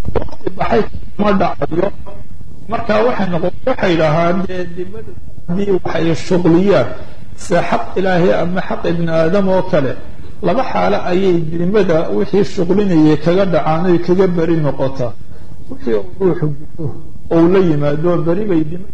waqti baxay ma dhacayo marka waxay noqon waxay dhahaan dee dimada haddii waxay shuqliyaan sida xaq ilaahay ama xaq ibni aadam oo kale laba xaalo ayay dimada wixii shuqlinayay kaga dhacaan oy kaga beri noqotaa wixii uu ruuxu guto ou la yimaado beri bay dimada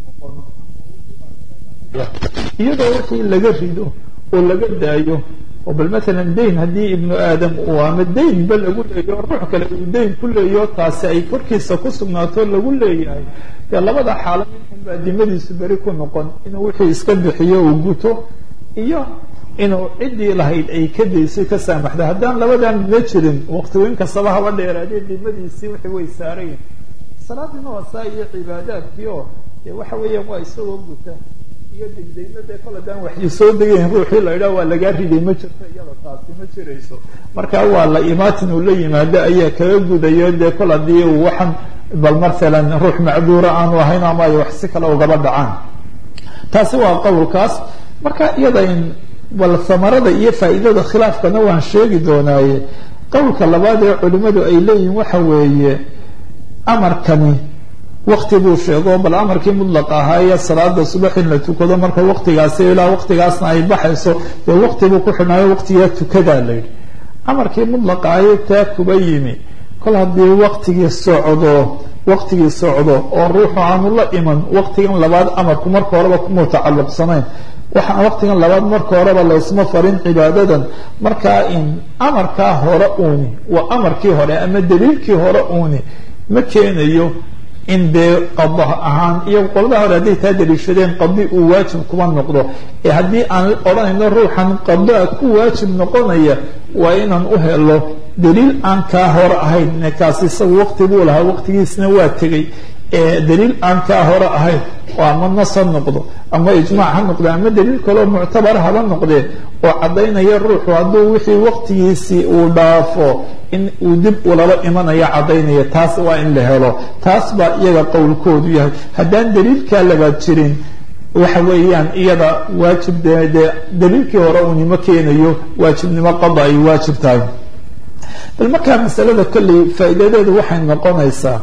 iyadoo wixii laga rido oo laga daayo oo bal maalan dayn haddii ibnu aadam uu ama daynba lagu leeyo ruux kale uu dayn ku leeyo taasi ay korkiisa ku sugnaato lagu leeyahay dee labada xaalo minxunbaa dimadiisu beri ku noqon inuu wixii iska bixiyo uu guto iyo inuu ciddii lahayd ay ka daysay ka saamaxda haddaan labadan ma jirin waqtiweyn kastaba haba dheeraadee dimadiisii wixii way saarayin salaadiina waa saa iyo cibaadaadkii oo dee waxa weeyaan waa isagoo guta iyo degdegna dee kol haddaan waxyi soo degayn ruuxii la idhaha waa lagaa riday ma jirto iyada taasi ma jirayso marka waa la imaatin uu la yimaado ayaa kaga gudayo dee kol haddii uu waxan bal mathalan ruux macduura aanu ahayn ama ay wax si kale ugaba dhacaan taasi waa qowlkaas marka iyada in bal hamarada iyo faa'iidada khilaafkana waan sheegi doonaaye qowlka labaad ee culimadu ay leeyihin waxa weeye amarkani wakti buu sheego bal amarkii mudlaq ahaa ee salaada subax in la tukado marka waktigaasi ilaa waktigaasna ay baxayso dee wakti buu ku xidhnaayo waktigaa tukadaa la yidhi amarkii mudlaqa ahaye taa kuba yimi kol haddii waktigii socdo waktigii socdo oo ruuxu aanu la iman waktigan labaad amarku marka horeba kumuu tacalluqsanayn waxaa waktigan labaad marka horeba laysma farin cibaadadan markaa in amarkaa hore uuni waa amarkii hore ama daliilkii hore uuni ma keenayo in dee qado ahaan iyo qoladaha hore hadday taa daliishadeen qadi uu waajib kuma noqdo ee haddii aan odhanayno ruuxan qadaa ku waajib noqonaya waa inaan u helo daliil aan kaa hore ahayn kaasi isagu wakti buu lahaa waktigiisna waa tegey daliil aan kaa hore ahayn oo ama nas ha noqdo ama ijmaac ha noqdo ama daliil kaleo muctabar haba noqdee oo caddaynaya ruuxu hadduu wixii waktigiisii uu dhaafo in uu dib ulaba imanayo caddaynaya taas waa in la helo taas baa iyaga qowlkoodu yahay haddaan daliilkaa labaad jirin waxa weeyaan iyada waajib de dee daliilkii hore uunima keenayo waajibnimo qada ay waajib tahay bal markaa masalada kolley faa'iidadeedu waxay noqonaysaa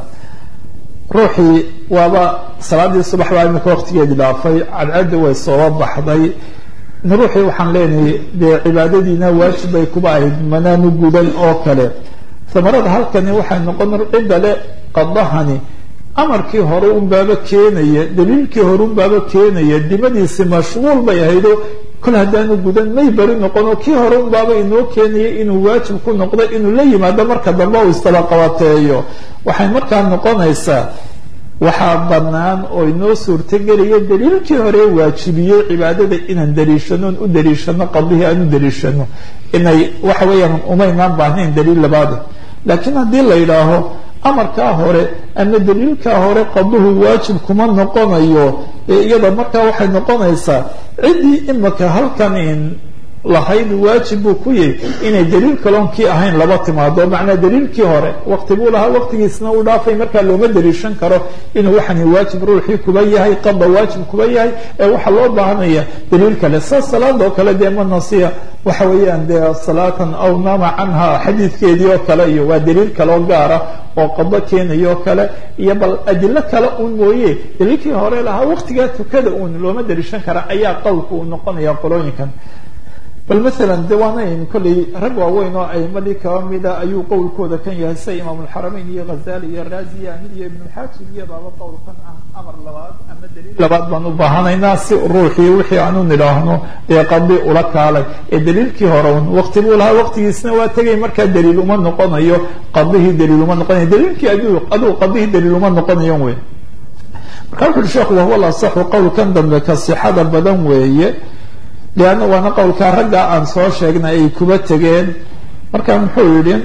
ruuxii waaba salaadii subax baa imika waktigeedii dhaafay cadcaddi way sooba baxday ruuxii waxaan leenahay dee cibaadadiina waajib bay kuba ahayd manaanu gudan oo kale hamarada halkani waxay noqon cidda le qadahani amarkii hore unbaaba keenaya daliilkii hore unbaaba keenaya dimadiisi mashguul bay ahaydo kol haddaanu gudan may beri noqono kii hore unbaaba inoo keenaya inuu waajib ku noqdo inuu la yimaado marka dambe uu istaba qabateeyo waxay markaa noqonaysaa waxaa bannaan oo inoo suurtagelaya daliilkii hore waajibiyey cibaadada inaan daliishano on u daliishano qadihii aan u daliishano inay waxa weeyaan umaynaan baahnayn daliil labaada laakiin haddii la yidhaaho amarkaa hore ama daliilkaa hore qaduhu waajib kuma noqonayo ee iyada markaa waxay noqonaysaa ciddii imika halkan in lahayd waajib buu ku yahy inay daliil kaloon kii ahayn laba timaado macnaa daliilkii hore wakti buu lahaa waktigiisna uu dhaafay markaa looma daliishan karo inuu waxani waajib ruuxii kuba yahay qada waajib kuba yahay ee waxaa loo baahanaya daliil kale sa salaada oo kale dee ma nasiya waxa weeyaan dee salaatan aw naama canha xadiidkeedii oo kale iyo waa daliil kaloo gaara oo qado keenaya oo kale iyo bal adilo kale uun mooye daliilkii hore lahaa waktigaa tukada uun looma daliishan kara ayaa qowlka uu noqonaya qolooyinkan bal maala de waanayn kolley rag waaweyn oo aimadii kaba mida ayuu qowlkooda kan yahay sida imaam alxarameyn iyo ghazali iyo razi iyo amid iyo ibnulxaajib iyo baaba qowlkan ah amar labaad ama daliil labaad baan u baahanaynaa si ruuxii wixii aanu nidhaahno dee qadi ula kaalay ee daliilkii hore un wakti buu lahaa waktigiisna waa tegay markaa daliil uma noqonayo qadihii daliil uma noqonayo daliilkii aduu aduu qadihii daliil uma noqonayo wey marka wuxu uhi sheekhu wahuwa lasaxu qowlkan dambe ka sixada badan weeye leanna waana qowlkaa raggaa aan soo sheegnay ay kuba tegeen marka muxuu yidhi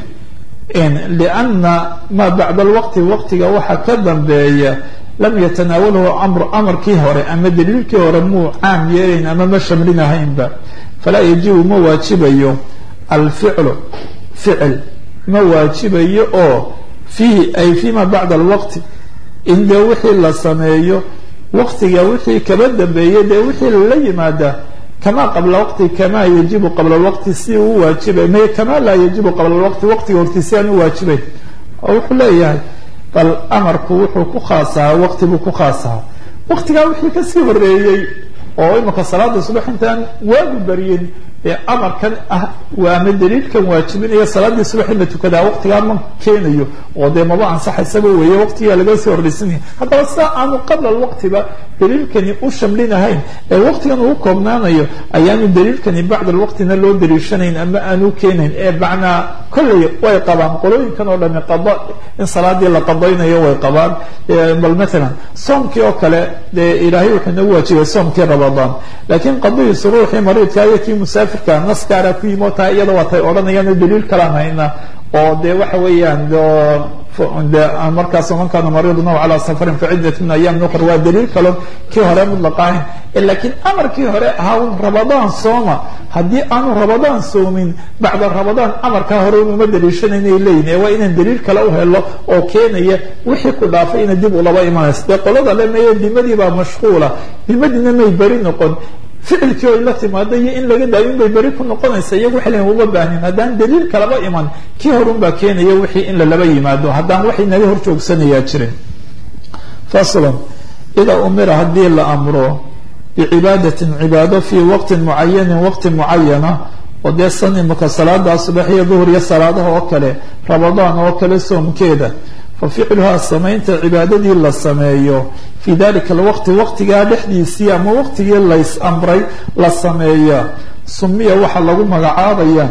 lianna maa bacda alwaqti waqtiga waxa ka dambeeya lam yatanaawalahu amru amarkii hore ama daliilkii hore muu caam yeelayn ama ma shamlinahaynba falaa yajibu ma waajibayo alficlu ficil ma waajibayo oo fiihi ay fima bacda alwaqti in dee wixii la sameeyo waqtiga wixii kaba dambeeya dee wixii lala yimaada kama qabla waqti kama yajibu qabla lwaqti si uu waajibay may kama laa yajibu qabla lwaqti waqtiga horti si aan u waajibayn oo wuxuu leeyahay bal amarku wuxuu ku khaasahaa waqti buu ku khaasahaa waqtigaa wixii kasii horeeyey oo imika salaada subax intaan waagu baryin ee amarkan ah ama daliilkan waajibinaya salaadii subax in la tukadaa waqtigaa ma keenayo oo dee maba ansaxaysaba weeye waqtigaa laga soo horreysanaya haddaba sidaa aanu qabla alwaqtiba daliilkani u shamlinahayn ee waqtigan uu koobnaanayo ayaanu daliilkani bacda alwaqtina loo daliishanayn ama aanu keenayn ee macnaa kolley way qabaan qolooyinkan oo dhami qado in salaadii la qadaynayo way qabaan bal maalan soomkii oo kale dee ilaahay wuxuu nagu waajibay soomkii ramadaan laakiin qadihiisu ruuxii mariidka iyo kii musaafirka nas gaara ku yimi oo tahay iyada waatay odhanayaan daliil kalaan hayna oo dee waxa weeyaan markaas man kana mariidan aw calaa safarin faciddat min ayam ukhra waa daliil kalon kii hore mudlaqa ahayn laakiin amarkii hore ahaa ramadaan sooma haddii aanu ramadaan soomin bacda ramadaan amarkaa hore unuma daliishanayna leeyihin ee waa inaan daliil kale u helo oo keenaya wixii ku dhaafay ina dib ulaba imanayso dee qolada le meye dimadii baa mashquula dimadiina may beri noqon ficilkii oy la timaado iyo in laga daayo inbay beri ku noqonaysa iyagu waxay lehin uma baahnin haddaan daliil kalaba iman kii horun baa keenaya wixii in lalaba yimaado haddaan wax inaga hor joogsanayaa jirin faslan idaa umira haddii la amro bicibaadatin cibaado fii waqtin mucayanin waqti mucayana oo dee san imika salaada subax iyo duhur iyo salaadaha oo kale ramadaan oo kale soomkeeda faficluhaa samaynta cibaadadii la sameeyo fii dalika alwaqti waqtigaa dhexdiisii ama waqtigii lays amray la sameeya sumiya waxaa lagu magacaabaya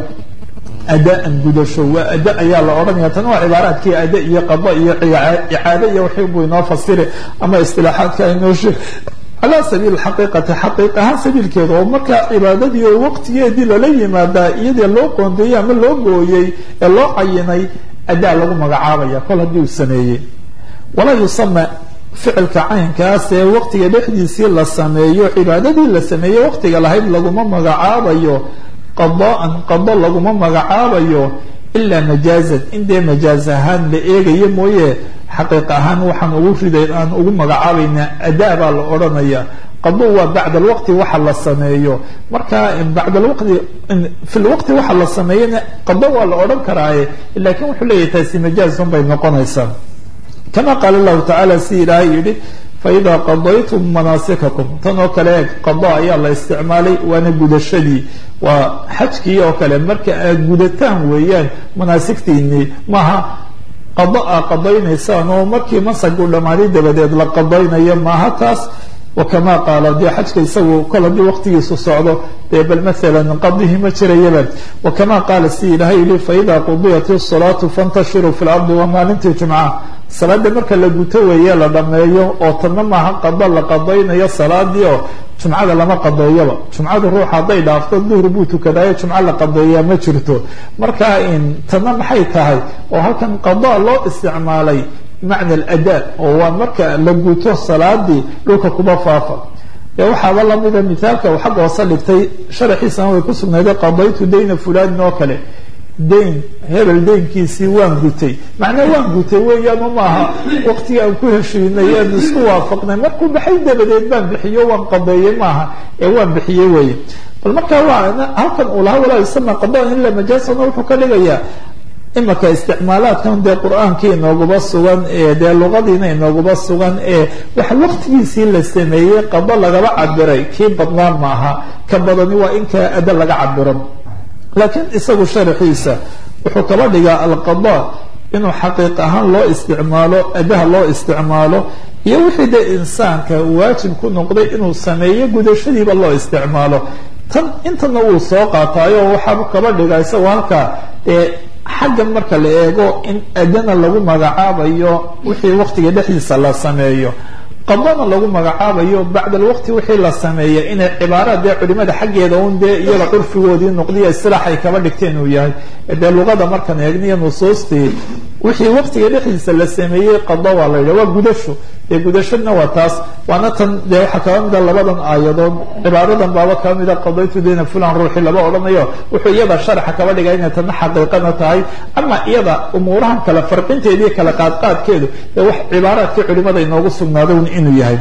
adaan gudasho waa ada ayaa la odhanaya tan waa cibaaraadkii ada iyo qado iyo icaado iyo wixii buu inoo fasiri ama istilaaxaadka inoo sheeg calaa sabiil xaqiiqati xaqiiq ahaan sabiilkeeda oo markaa cibaadadii oo waqtigeedii lala yimaadaa iyadii loo qoondeeyey ama loo gooyey ee loo cayinay adaa lagu magacaabaya kol haddii uu sameeyey walaa yusama ficilka caynkaas ee waqtiga dhexdiisii la sameeyo cibaadadii la sameeyey waqtiga lahayd laguma magacaabayo qadaan qado laguma magacaabayo ilaa majaazan in dee majaaz ahaan la eegayo mooye xaqiiq ahaan waxaan ugu riday aan ugu magacaabaynaa adaa baa la odhanaya qado waa bacd alwaqti waxa la sameeyo marka bacd alwaqti fi lwaqti waxa la sameeyana qado waa la odhan karaaye lakin wuxuu leeyahay taasi majaazun bay noqonaysaa kama qaala lahu tacaala si ilaahay yihi faida qadaytum manaasikakum tan oo kale qado ayaa la isticmaalay waana gudashadii waa xajkii oo kale marka aad gudataan weeyaan manaasigtiinii maaha qado aa qadaynaysaan oo markii masagu dhammaaday dabadeed la qadaynayo maaha taas wakama qaala dee xajka isagu kol haddii waqtigiisu socdo dee bal maalan qadihi ma jirayaba wakama qaala si ilaahay yihi faida qudiyat isalaatu fantashiruu fi lardi waa maalintii jumca salaada marka la guto weeye la dhameeyo oo tanna maaha qado la qadaynayo salaadii oo jumcada lama qadeeyaba jumcadu ruux hadday dhaafto duhr buu tukadaayo jumco la qadeeyaa ma jirto marka tanna maxay tahay oo halkan qada loo isticmaalay macna alada oo waa marka la guto salaadii dhulka kuba faafa ee waxaaba lamida mithaalka uu xagga hoose dhigtay sharaxiisana way ku sugnayday qadaytu dayna fulanin oo kale dayn hebel daynkiisii waan gutay macnaa waan gutay weeyaan u maaha waqtigii aan ku heshiinay aan isku waafaqnay markuu baxay dabadeed baan bixiyo waan qadeeyey maaha ee waan bixiyey weeye bal markaa waa halkan uu lahaa walaa yusama qadaan ila majaasana wuxuu ka dhigayaa imaka isticmaalaadkan dee qur-aankii inooguba sugan ee dee luqadiina inooguba sugan ee waxa waqtigiisii la sameeyey qado lagaba cabiray kii badnaan maaha ka badani waa inkaa ada laga cabiro laakiin isagu sharaxiisa wuxuu kaba dhigaa alqada inuu xaqiiq ahaan loo isticmaalo adaha loo isticmaalo iyo wixii dee insaanka waajib ku noqday inuu sameeyo gudashadiiba loo isticmaalo tan intana wuu soo qaataayo waxaa kaba dhigaa isagu halkaa ee xaggan marka la eego in adana lagu magacaabayo wixii waqtiga dhexdiisa la sameeyo qadana lagu magacaabayo bacd alwaqti wixii la sameeya inay cibaaraad dee culimada xaggeeda un dee iyaga curfigoodii noqdiya isilaax ay kaba dhigteen uu yahay dee luqada markaan eegniyo nusuustii wixii waqtiga dhexdiisa la sameeyey qado waa la yidhah waa gudasho dee gudashadna waa taas waana tan dee waxaa kaba mida labadan aayadood cibaaradan baaba kaba mida qadaytu dayna fulan ruuxi laba odhanayo wuxuu iyada sharaxa kaba dhigay inay tana xaqiiqana tahay ama iyada umuurahan kale farqinteediiyo kale qaadqaadkeedu dee wax cibaaraadkii culimada inoogu sugnaado inuu yahay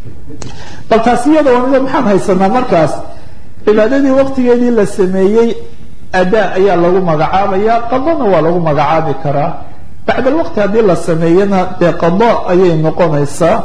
bal taas iyada mida maxaan haysanaa markaas cibaadadii waqtigeedii la sameeyey adaa ayaa lagu magacaabaya qadana waa lagu magacaabi karaa bacd alwaqti haddii la sameeyana dee qada ayay noqonaysaa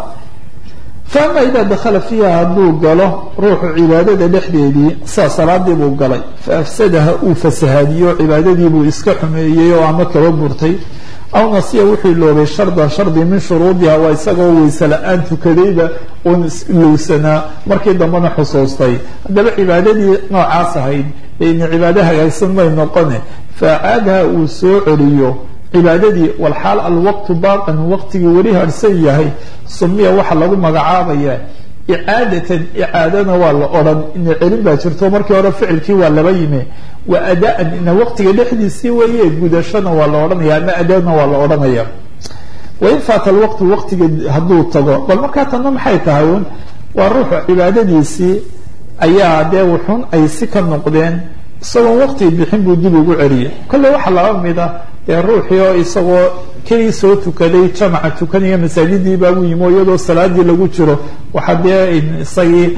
faama idaa dakhala fiiha hadduu galo ruuxu cibaadada dhexdeedii saa salaadii buu galay fa afsadaha uu fasahaadiyo cibaadadii buu iska xumeeyey oo ama kaba burtay aw nasiya wuxuu iloobay shardan shardi min shuruudiha waa isagoo weyse la-aan tukadayba uun ilowsanaa markii dambena xusuustay haddaba cibaadadii noocaas ahayd ina cibaado hagaagsan may noqone faacaadaha uu soo celiyo cibaadadii walxaal alwaqtu baaqin waqtigii weli harhsan yahay sumiya waxaa lagu magacaabaya icaadatan icaadana waa la odhan ina celin baa jirto markii hore ficilkii waa laba yimi wa adaan ina waqtiga dhexdiisii weeye gudashana waa la odhanaya ama adaana waa la odhanaya wain faata alwaqtu waqtiga hadduu tago bal markaa tanna maxay tahay un waa ruuxu cibaadadiisii ayaa dee wuxun ay si ka noqdeen isagoon waqti bixin buu dib ugu celiyay kolle waxaa laba mid a dee ruuxii oo isagoo keli soo tukaday jamaca tukanaya masaajidii baagu yimi o iyadoo salaadii lagu jiro waxaa dee isagii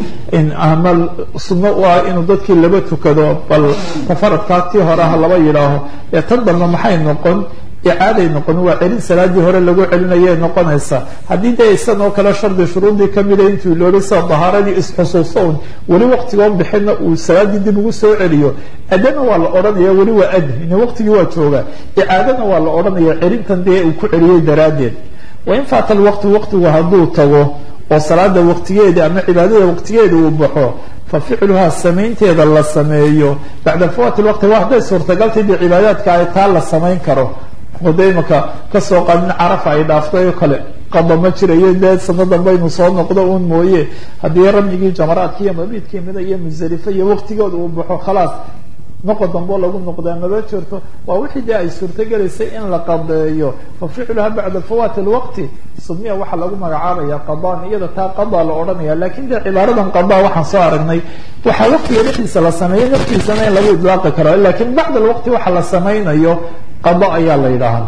ama sunno u ah inuu dadkii laba tukado bal tafaradkaa tii hore ha laba yidhaaho ee tan dambe maxay noqon icaaday noqon waa celin salaadii hore lagu celinayay noqonaysa haddii dee isan oo kale shardi shuruudii kamida intuu ilooday sida dahaaradii isxusuusto un weli waqtigoon bixina uu salaadii dib ugu soo celiyo adana waa la odhanaya weli waa adi ina waqtigii waa jooga icaadana waa la odhanaya celintan dee uu ku celiyey daraaddeed wain faata alwaqtu waqtigu hadduu tago oo salaada waqtigeeda ama cibaadada waqtigeeda uu baxo fa ficluhaa samaynteeda la sameeyo bacda fawaati lwaqti waa hadday suurtagaltay dee cibaadaadka ay taa la samayn karo wada imaka kasoo qaadin carafa ay dhaaftay oo kale qada ma jirayo dee sano dambaynu soo noqdo uun mooye haddii ramyigii jamaraadki iyo mabiidkii mida iyo musalife iyo waqtigooda uu baxo khalaas noqo damboo lagu noqdaa maba jirto waa wixii dee ay suurtogelaysay in la qadeeyo fa ficluha bacda fawaati lwaqti sumiya waxaa lagu magacaabaya qadaan iyada taa qadaa la odhanaya lakin dee cibaaradan qadaa waxaan soo aragnay waxaa waqtiga dhexdiisa la sameeyey naftiisana in lagu idlaaqi karo lakin bacda alwaqti waxa la samaynayo qada ayaa la yidhaahaa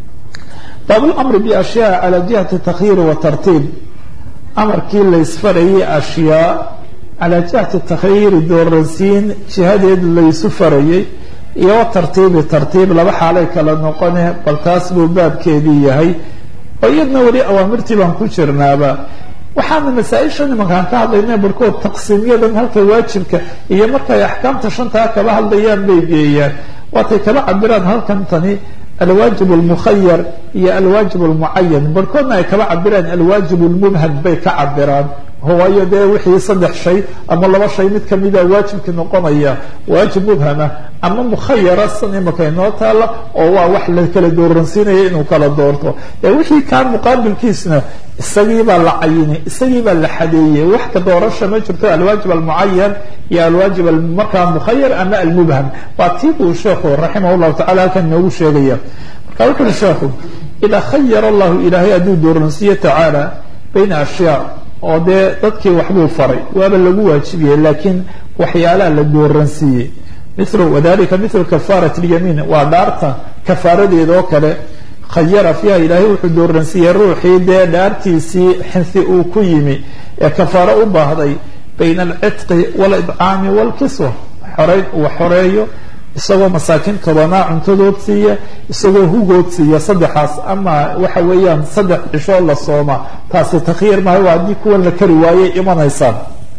baablamri biashyaa cala jihati takhyiiri wa tartiib amarkii laysfarayay ashyaa calaa jihati takhyiiri dooransiin jihadeed laysu farayay iyo wa tartiibi tartiib laba xaalay kala noqone bal taas buu baabkeedii yahay oo iyadna weli awaamirtii baan ku jirnaaba waxaana masaa-isha nimankaan ka hadlayna barhkood taqsiimyadan halka waajibka iyo markay axkaamta shantaa kaba hadlayaan bay geeyaan waatay kaba cabiraan halkan tani alwaajib almukhayar iyo alwaajib almucayan barhkoodna ay kaba cabiraan alwaajib almubham bay ka cabiraan waayo dee wixii saddex shay ama laba shay mid kamida waajibki noqonaya waajib mubhama ama mukhayara san imaka inoo taala oo waa wax la kala dooransiinaya inuu kala doorto ee wixii kaan muqaabilkiisna isagiibaa la cayinay isagiibaa la xadeeyey wax ka doorasha ma jirto alwaajib almucayan iyo alwaajib markaa mukhayar ama almubham waa tii buu sheekhu raximah llahu tacala halkan inoogu sheegaya marka wuxu uhi sheekhu idaa khayara allahu ilaahay hadduu dooransiiye tacaala bayna ashyaa oo dee dadkii waxbuu faray waaba lagu waajibiyey laakiin waxyaalaha la dooransiiyey mil wadalika mithlu kafarat lyamiin waa dhaarta kafaaradeeda oo kale khayara fiiha ilaahay wuxuu dooransiiyey ruuxii dee dhaartiisii xinsi uu ku yimi ee kafaaro u baahday bayna alcitqi walidcaami walkiswa xoreyn uu xoreeyo isagoo masaakiin tobanaa cuntadood siiya isagoo hugood siiya saddexaas ama waxa weeyaan saddex cishoo la sooma taasi takhyiir maayo waa haddii kuwan la kari waayey imanaysaan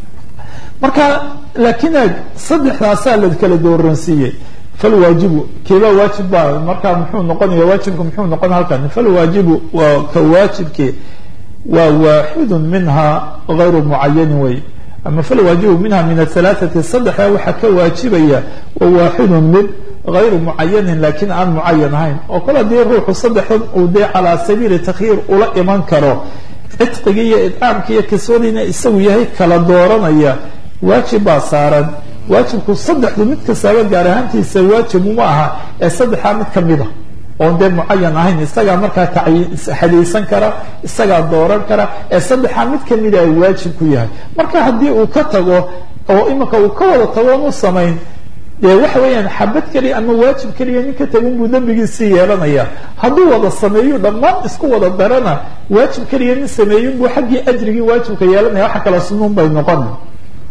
marka laakiin ag saddexdaasaa la kala dooransiiyey falwaajibu kiiba waajib baa markaa muxuu noqonaya waajibka muxuu noqon halkan falwaajibu waa ka waajibki waa waaxidun minha gayru mucayanin wey ama falwaajibu minha min ahalaaثati saddexa waxaa ka waajibaya wa waaxidun mid gayru mucayanin lakin aan mucayan ahayn oo kale haddii ruuxu saddexdan uu dee calaa sabiili takhyiir ula iman karo cidqigii iyo idcaamki iyo kiswadiina isagu yahay kala dooranaya waajib baa saaran waajibku saddexdu mid kastaaba gaar ahaantiisa waajib uma aha ee saddexaa mid kamida oon dee mucayan ahayn isagaa markaa xadaysan kara isagaa dooran kara ee saddexaa mid kamida ay waajib ku yahay marka haddii uu ka tago oo imanka uu ka wada tago on u samayn dee waxa weeyaan xabad keliya ama waajib keliya nin ka tagun buu dembigiisii yeelanaya hadduu wada sameeyo dhammaan isku wada darana waajib keliya nin sameeyin buu xaggii ajrigii waajibka yeelanaya waxa kala sunuun bay noqon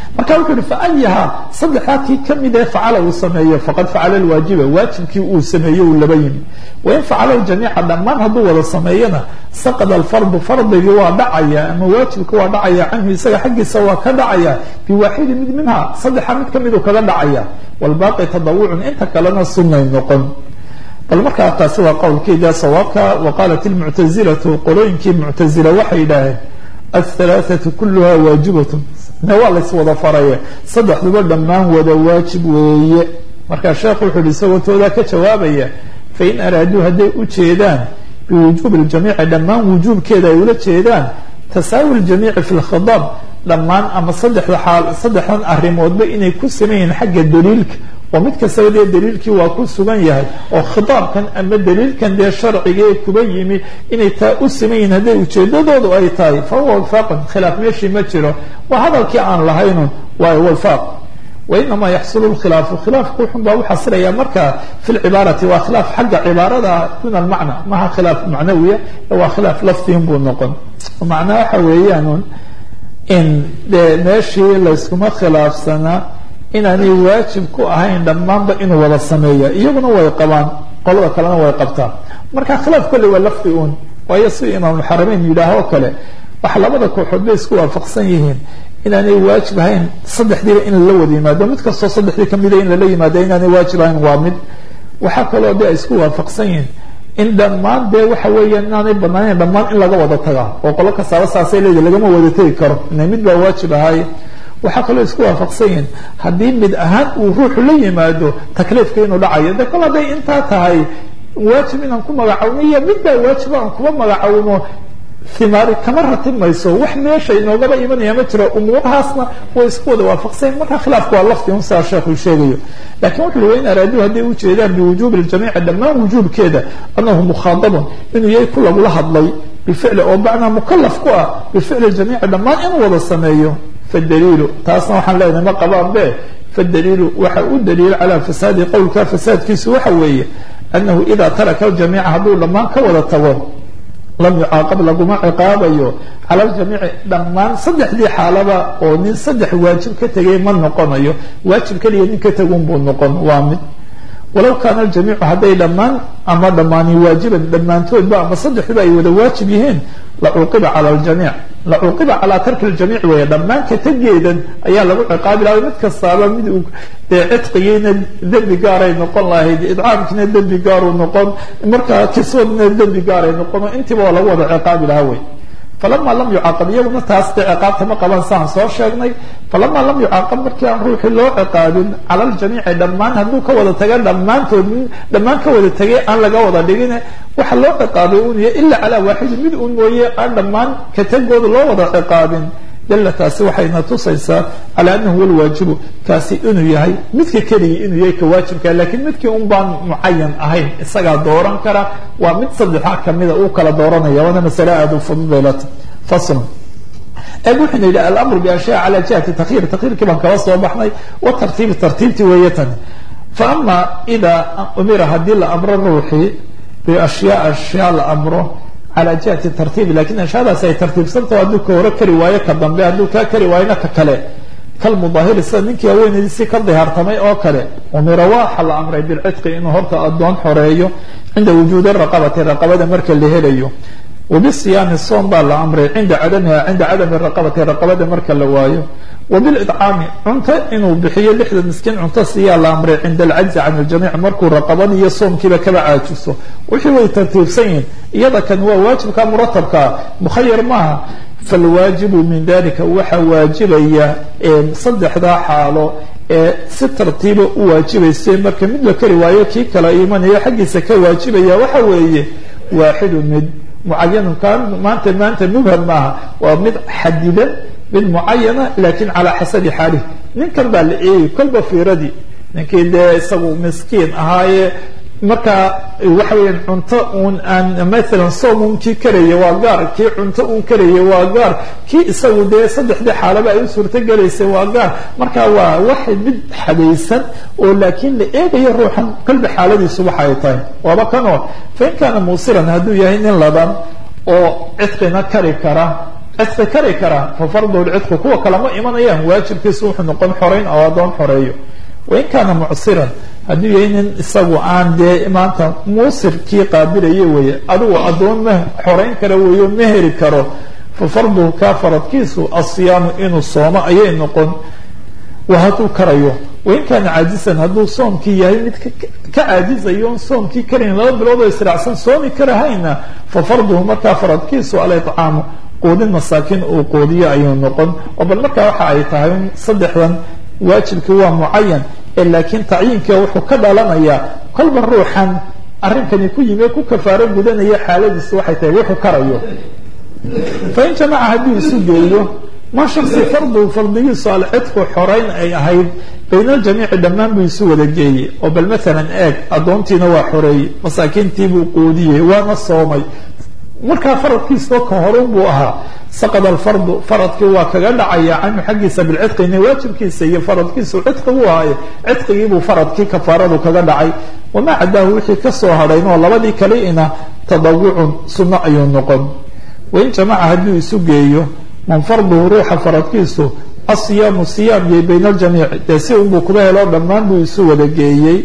marka wuxuu yihi faayaha saddexdaa kii kamid ee facala uu sameeyo faqad facala lwaajiba waajibkii uu sameeyo uu laba yimi wain facalahu jamiica dhammaan hadduu wada sameeyana saqada alfardu fardigii waa dhacaya ama waajibka waa dhacaya canhu isaga xaggiisa waa ka dhacaya biwaaxidi mid minha saddexa mid kamiduu kaga dhacaya walbaaqi tadawucun inta kalena sunnay noqon bal markaa taasi waa qowlkeeda sawaabka waqaalat ilmuctazilatu qolooyinkii muctazila waxay yidhaaheen alhalaathatu kuluha waajibatun ne waa lays wada faraye saddexduba dhammaan wada waajib weeye markaa sheekhu wuxuu yihi isagoo toodaa ka jawaabaya fain araaduu hadday u jeedaan biwujuubi ljamiici dhammaan wujuubkeeda ay ula jeedaan tasaawi ljamiici fi lkhidaab dhammaan ama saddexda xaal saddexdan arrimoodba inay ku sameeyihiin xagga daliilka oo mid kastaba dee daliilkii waa ku sugan yahay oo khitaabkan ama daliilkan dee sharciga ee kuba yimi inay taa u sameeyihiin hadday ujeedadoodu ay tahay fa huwa wifaaqun khilaaf meeshii ma jiro waa hadalkii aan lahaynun waa wifaaq wainamaa yaxsulu lkhilaafu khilaafku wuxun baa u xasilaya marka fi lcibaarati waa khilaaf xagga cibaarada duna almacna maha khilaaf macnawiya waa khilaaf lafdiin buu noqon macnaa waxa weeyaan in dee meeshii layskuma khilaafsanaa inaanay waajib ku ahayn dhammaanba inuu wada sameeya iyaguna way qabaan qolada kalena way qabtaan marka khilaaf kolley waa lafdi un waayo si imaamulxarameyn yidhaah oo kale waxa labada kooxood bay isku waafaqsan yihiin inaanay waajib ahayn saddexdiiba in lala wada yimaado mid kastoo saddexdii kamida in lala yimaado inaanay waajib ahayn waa mid waxaa kaloo de ay isku waafaqsan yihiin in dhammaan dee waxa weeyaan inaanay banaaneyn dhammaan in laga wada tagaa oo qolo kastaaba saasay leedahy lagama wada tegi karo ina mid baa waajib ahaaye waxaa kaloo isku waafaqsan yihiin haddii mid ahaan uu ruuxu la yimaado takliifka inuu dhacayo de kol hadday intaa tahay waajib inaan ku magacawno iyo mid baa waajiba aan kuma magacawno himaari kama ratib mayso wax meesha inoogaba imanaya ma jiro umuurahaasna way isku wada waafaqsayn marka khilaafku waa lafdi un sidaa sheekhu sheegayo lakin wuxu ui wain araaduu hadday u jeedaan biwujuubi ljamiici dhammaan wujuubkeeda anahu mukhaadabun inuu yahay ku lagula hadlay bificli oo bacnaa mukalaf ku ah bificli jamiici dhammaan inuu wada sameeyo fadaliilu taasna waxaan leenahay ma qabaan be fadaliilu waxa u daliilo calaa fasaadi qowlka fasaadkiisu waxa weeye anahu ida taraka ljamiica hadduu dhammaan ka wada tago lam yucaaqab laguma ciqaabayo cala ljamiici dhammaan saddexdii xaalaba oo nin saddex waajib ka tegay ma noqonayo waajib keliya nin ka tegun buu noqon waa mid walow kaana aljamiicu hadday dhammaan ama dhammaani waajiban dhammaantoodba ama saddexduba ay wada waajib yihiin lacuuqiba cala ljamiic lacuuqiba calaa tarki ljamiic weeye dhammaan ka tegeedan ayaa lagu ciqaabi lahay mid kastaaba mid uu dee cidqigiina dembi gaaray noqon lahayd idcaamkiina dembi gaaruu noqon markaa kiswadna dembi gaaray noqon oo intiiba waa lagu wada ciqaabi lahaa wey falama lam yucaaqab iyaguna taas dee ciqaabta ma qaban saan soo sheegnay falama lam yucaaqab markii aan ruuxii loo ciqaabin cala ljamiici dhammaan hadduu ka wada taga dhammaantood dhammaan ka wada tegay aan laga wada dhigin waxa loo ciqaabay un iyo ila calaa waaxidin mid un mooye aan dhammaan ka tegooda loo wada ciqaabin dalla taasi waxayna tusaysaa calaa anahu huwa lwaajibu kaasi inuu yahay midka keligii inuu yahay ka waajibka lakiin midkii un baan mucayan ahayn isagaa dooran kara waa mid saddexaa kamida uu kala dooranaya waana masale aada u fududaylata faslun eeg wuxuuna yidhi alamru biashyaa cala jihati takyiir takyiirkii baan kala soo baxnay wa tartiibi tartiibtii weeye tani fa ama idaa umira haddii la amro ruuxii biashyaa ashyaa la amro calى jihati tartiibi lakin ashyaadaasi ay tartiibsantaho hadduu ka hore kari waayo ka dambe hadduu kaa kari waayona ka kale kalmudaahiri sida ninkii haweenaydiisii ka dihaartamay oo kale umira waxa la amray bilcidqi inuu horta addoon xoreeyo cinda wujuudi raqabati raqabada marka la helayo wabisiyaami soom baa la amray cinda cadamiha cinda cadami raqabati raqabada marka la waayo wabilidcaami cunto inuu bixiyo lixda miskiin cunto siiyaa la amray cinda alcajzi can ljamiic markuu raqabada iyo soomkiiba kaba caajiso wixii way tartiibsan yihin iyada kan waa waajibka muratabkaa mukhayar maaha falwaajibu min dalika waxaa waajibaya saddexdaa xaalo ee si tartiiba u waajibaysa marka mid la kari waayo kii kala imanayo xaggiisa ka waajibaya waxa weeye waaxidu mid mucayanun kaan maanta maanta mubham maaha waa mid xadidan mid mucayana lakin calaa xasabi xaalih ninkan baa la eegi kolba fiiradii ninkii dee isagu miskiin ahaaye markaa waxa weya cunto un aan maalan soom un kii karaya waa gaar kii cunto un karaya waa gaar kii isagu dee saddexdii xaalaba ay u suurto gelaysay waa gaar marka waa wax mid xadaysan oo laakiin la eegayo ruuxan kolba xaaladiisu waxa ay tahay waaba kanoo fain kaana muusiran hadduu yahay nin ladan oo cidqina kari kara cidqi kari karaa fa farduhu lcidqu kuwa kalama imanayaan waajibkiisu wuxuu noqon xoreyn oo addoon xoreeyo wain kaana mucsiran hadduu yahay nin isagu aan dee maanta muusirkii qaabilaya weeye adigu addoon ma xoreyn kara weeyo ma heri karo fa farduhu kaa faradkiisu asiyaamu inuu soomo ayay noqon wa hadduu karayo wain kaana caajisan hadduu soomkii yahay mid ka caajizayo soomkii karayn laba bilood oo israacsan soomi karahayna fa farduhu markaa faradkiisu alicaamu quudin masaakiin uu quudiyo ayuu noqon oo bal markaa waxa ay tahay saddexdan waajibkii waa mucayan ee laakiin tacyiinka wuxuu ka dhalanayaa kolba ruuxan arrinkani ku yimi ku kafaaro gudanaya xaaladiisu waxay tahay wuxuu karayo fain jamaca hadduu isu geeyo ma shaksi fardu fardigiisu alcidqu xoreyn ay ahayd bayna aljamiici dhammaan buu isu wada geeyey oo bal maalan eeg addoontiina waa xoreeyey masaakiintiibuu quudiyey waana soomay markaa faradkiisao ka horun buu ahaa saqad alfardu faradkii waa kaga dhacaya canhu xaggiisa bilcidqina waajibkiisa iyo faradkiisu cidqi buu ahaaye cidqigiibuu faradkii kafaaradu kaga dhacay wamaa cadaahu wixii kasoo hadhayn oo labadii kaliina tadawucun sunno ayuu noqon wain jamaca hadduu isu geeyo man farduhu ruuxa faradkiisu asiyaamu siyaam yay bayna aljamiici dee si unbuu kuba helo dhammaan buu isu wada geeyey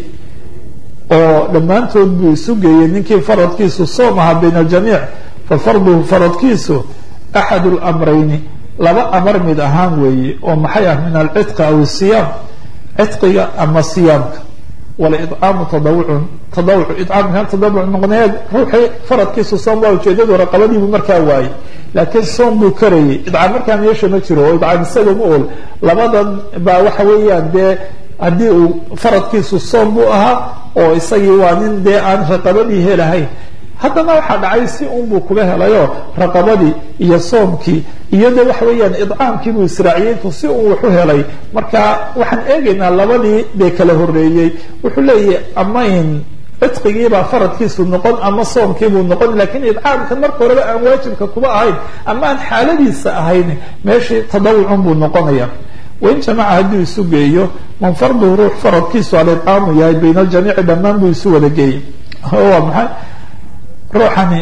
oo dhammaantood buu isu geeyey ninkii faradkiisu soom ahaa bayna aljamiic fa farduhu faradkiisu axad lamrayni laba amar mid ahaan weeye oo maxay ah min alcidqi aw isiyaam cidqiga ama siyaamka walicaamu tadawucun tadawuc icaamka tadawuc noqoneed ruuxii faradkiisu soom waa ujeedadu raqabadiibuu markaa waayey laakiin soom buu karayay idcaam markaa meesha ma jiro oo idcaam isaga ma ool labadan baa waxa weeyaan dee haddii uu faradkiisu soom buu ahaa oo isagii waa nin dee aan raqabadii helahayn haddana waxaa dhacay si unbuu kuba helayo raqabadii iyo soomkii iyo de waxa weeyaan idcaamkii buu israaciyey intuu si un waxu helay marka waxaan eegaynaa labadii dee kala horeeyey wuxuu leeyahay ama in cidqigiibaa faradkiisu noqon ama soomkiibuu noqon lakiin idcaamka marka horeba aan waajibka kuba ahayn ama aan xaaladiisa ahayn meeshii tadawucun buu noqonaya wain jamaca hadduu isu geeyo man farduhu ruux faradkiisu alicaamu yahay bayna aljamiici dhammaan buu isu wada geeyey waa maxay ruuxani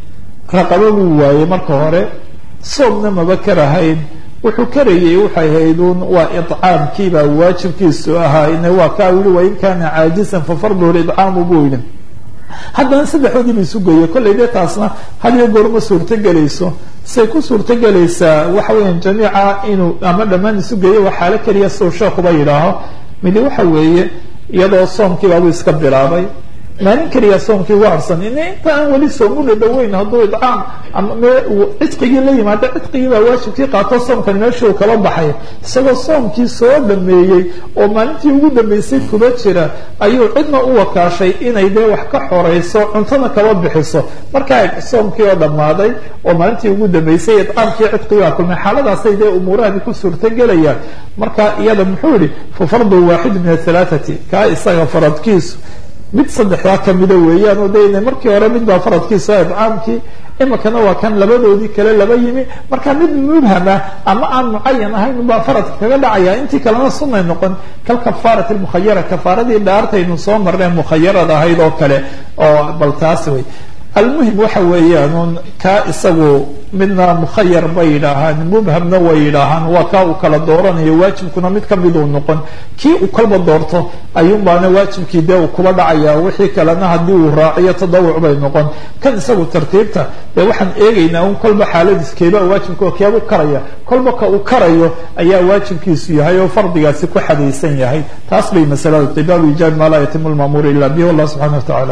raqabo buu waayey marka hore soomna maba karahayn wuxuu karayey waxay hayduun waa icaamkiibaa waajibkiisu ahaa ina waa kaa yihi wain kaana caajisan fa farduhu licaamu buu yihi haddana saddexdoodii ba isu geeyey kollay dee taasna hadiyo goorma suurtogelayso say ku suurtogelaysaa waxa weeyaan jamiica inuu ama dhammaan isu geeyo waa xaalo keliya suu sheekuba yidhaaho midi waxa weeye iyadoo soomkiibaabuu iska bilaabay maalin keliya soomkii ugu harsan in inta aan weli soom una dhaweyn hadduu idcaam ama cidqigii la yimaado cidqigii baa waajibkii qaato soomkani meeshii uu kala baxay isagoo soomkii soo dhameeyey oo maalintii ugu dambeysay kuba jira ayuu cidna u wakaashay inay dee wax ka xoreyso cuntona kaba bixiso markaa soomkii oo dhammaaday oo maalintii ugu dambeysay idcaamkii cidqigii baa kulmay xaaladaasay dee umuurahani ku suurtogelayaan marka iyada muxuu yihi fa fardu waaxid min ahalaathati kaa isaga faradkiisu mid saddexdaa kamida weeyaan oo de markii hore mid baa faradkiisa idcaamkii imikana waa kan labadoodii kale laba yimi marka mid mubhama ama aan mucayan ahayn baa faradka kaga dhacaya intii kalena sunay noqon kal kafaarati mukhayara kafaaradii dhaartaynu soo marneen mukhayarad ahayd oo kale oo bal taas wey almuhim waxa weeyaan kaa isagu midna mukhayar bay yidhaahaan mubhamna way yidhaahaan waa kaa uu kala dooranayo waajibkuna mid kamid uu noqon kii uu kalba doorto ayuun baana waajibkii dee uu kuba dhacaya wixii kalena haddii uu raaciyo tadawuc bay noqon kan isagu tartiibta dee waxaan eegaynaa un kolba xaaladiis keeba waajibka keebu karaya kolba ka uu karayo ayaa waajibkiisu yahay oo fardigaasi ku xadaysan yahay taas bay masalada tibaabu ijaab maa laa yatimu lmaamuur ila bihi wallah subxana wa tacala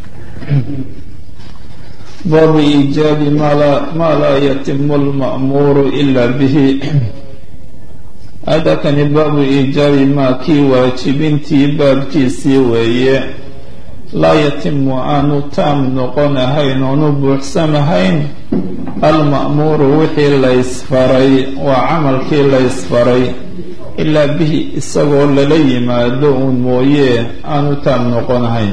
aclam baabu iijaabi maa laa yatimu lma'muuru ila bihi hadakani baabu iijaabi maa kii waajibintii baabkiisii weeye laa yatimu aanu taam noqon ahayn oonu buuxsanahayn alma'muuru wixii laysfaray waa camalkii laysfaray ilaa bihi isagoo lala yimaado uun mooye aanu taam noqon ahayn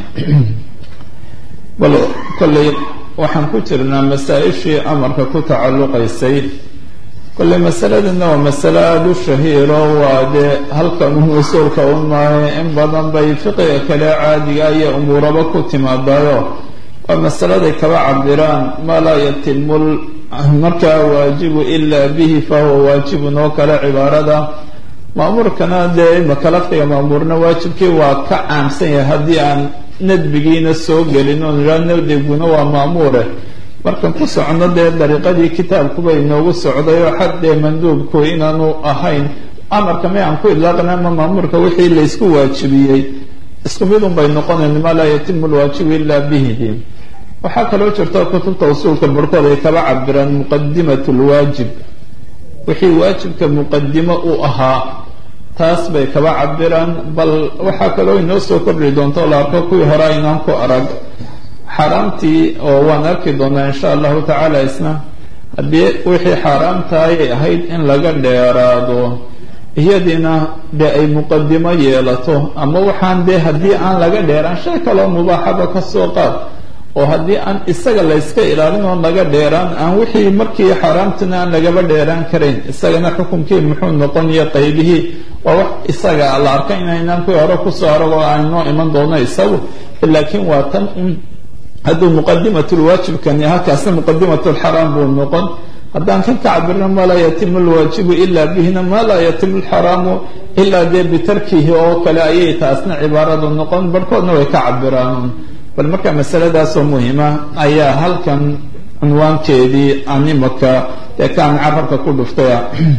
bal kolley waxaan ku jirnaa masaa-ishii amarka ku tacalluqaysay kolley masaladana waa masalo aada u shahiiro waa dee halkan un usuulka un maayo in badan bay fiqiga kale caadiga iyo umuuraba ku timaadayo waa masaladay kaba cabiraan maa laa yatimu markaa waajibu ilaa bihi fahuwa waajibun oo kale cibaarada maamuurkana dee imaka lafdiga maamuurna waajibkii waa ka caamsan yahay haddii aan nadbigiina soo gelin oon idhaa nadbiguna waa maamuure markan ku socno dee dariiqadii kitaabkuba inoogu socday oo xad dee manduubku inaanu ahayn amarka may aan ku idlaaqna ama maamuurka wixii laysku waajibiyey isku midun bay noqonayn maa laa yatimu lwaajibu ilaa bihi waxaa kaloo jirta kutubta usuulka barhkood ay kaba cabiraan muqadimat lwaajib wixii waajibka muqadimo u ahaa taas bay kaba cabiraan bal waxaa kaloo inoo soo kordhi doonta oo la arko kuwii hore aynaan ku arag xaaraamtii oo waan arki doonaa insha allahu tacaala isna haddii wixii xaaraamtaayay ahayd in laga dheeraado iyadiina dee ay muqadimo yeelato ama waxaan dee haddii aan laga dheeraan shay kaloo mubaaxaba ka soo qaad oo haddii aan isaga layska ilaalin oo laga dheeraan aan wixii markii xaaraamtina aan lagaba dheeraan karayn isagana xukunkii muxuu noqonaya qaybihii waa wax isaga la arka inaynaan kuwii hore kusoo arag oo aanoo iman doono isagu laakiin waa tan un hadduu muqadimatulwaajibkani halkaasna muqadimatulxaraam buu noqon haddaan kan ka cabirno maa laa yatimu lwaajibu ilaa bihina maa laa yatimu lxaraamu ilaa dee bitarkihi oo kale ayay taasna cibaaradu noqon barhkoodna way ka cabiraan bal marka masaladaasoo muhima ayaa halkan cunwaankeedii aan imaka dee kaan carabka ku dhuftaya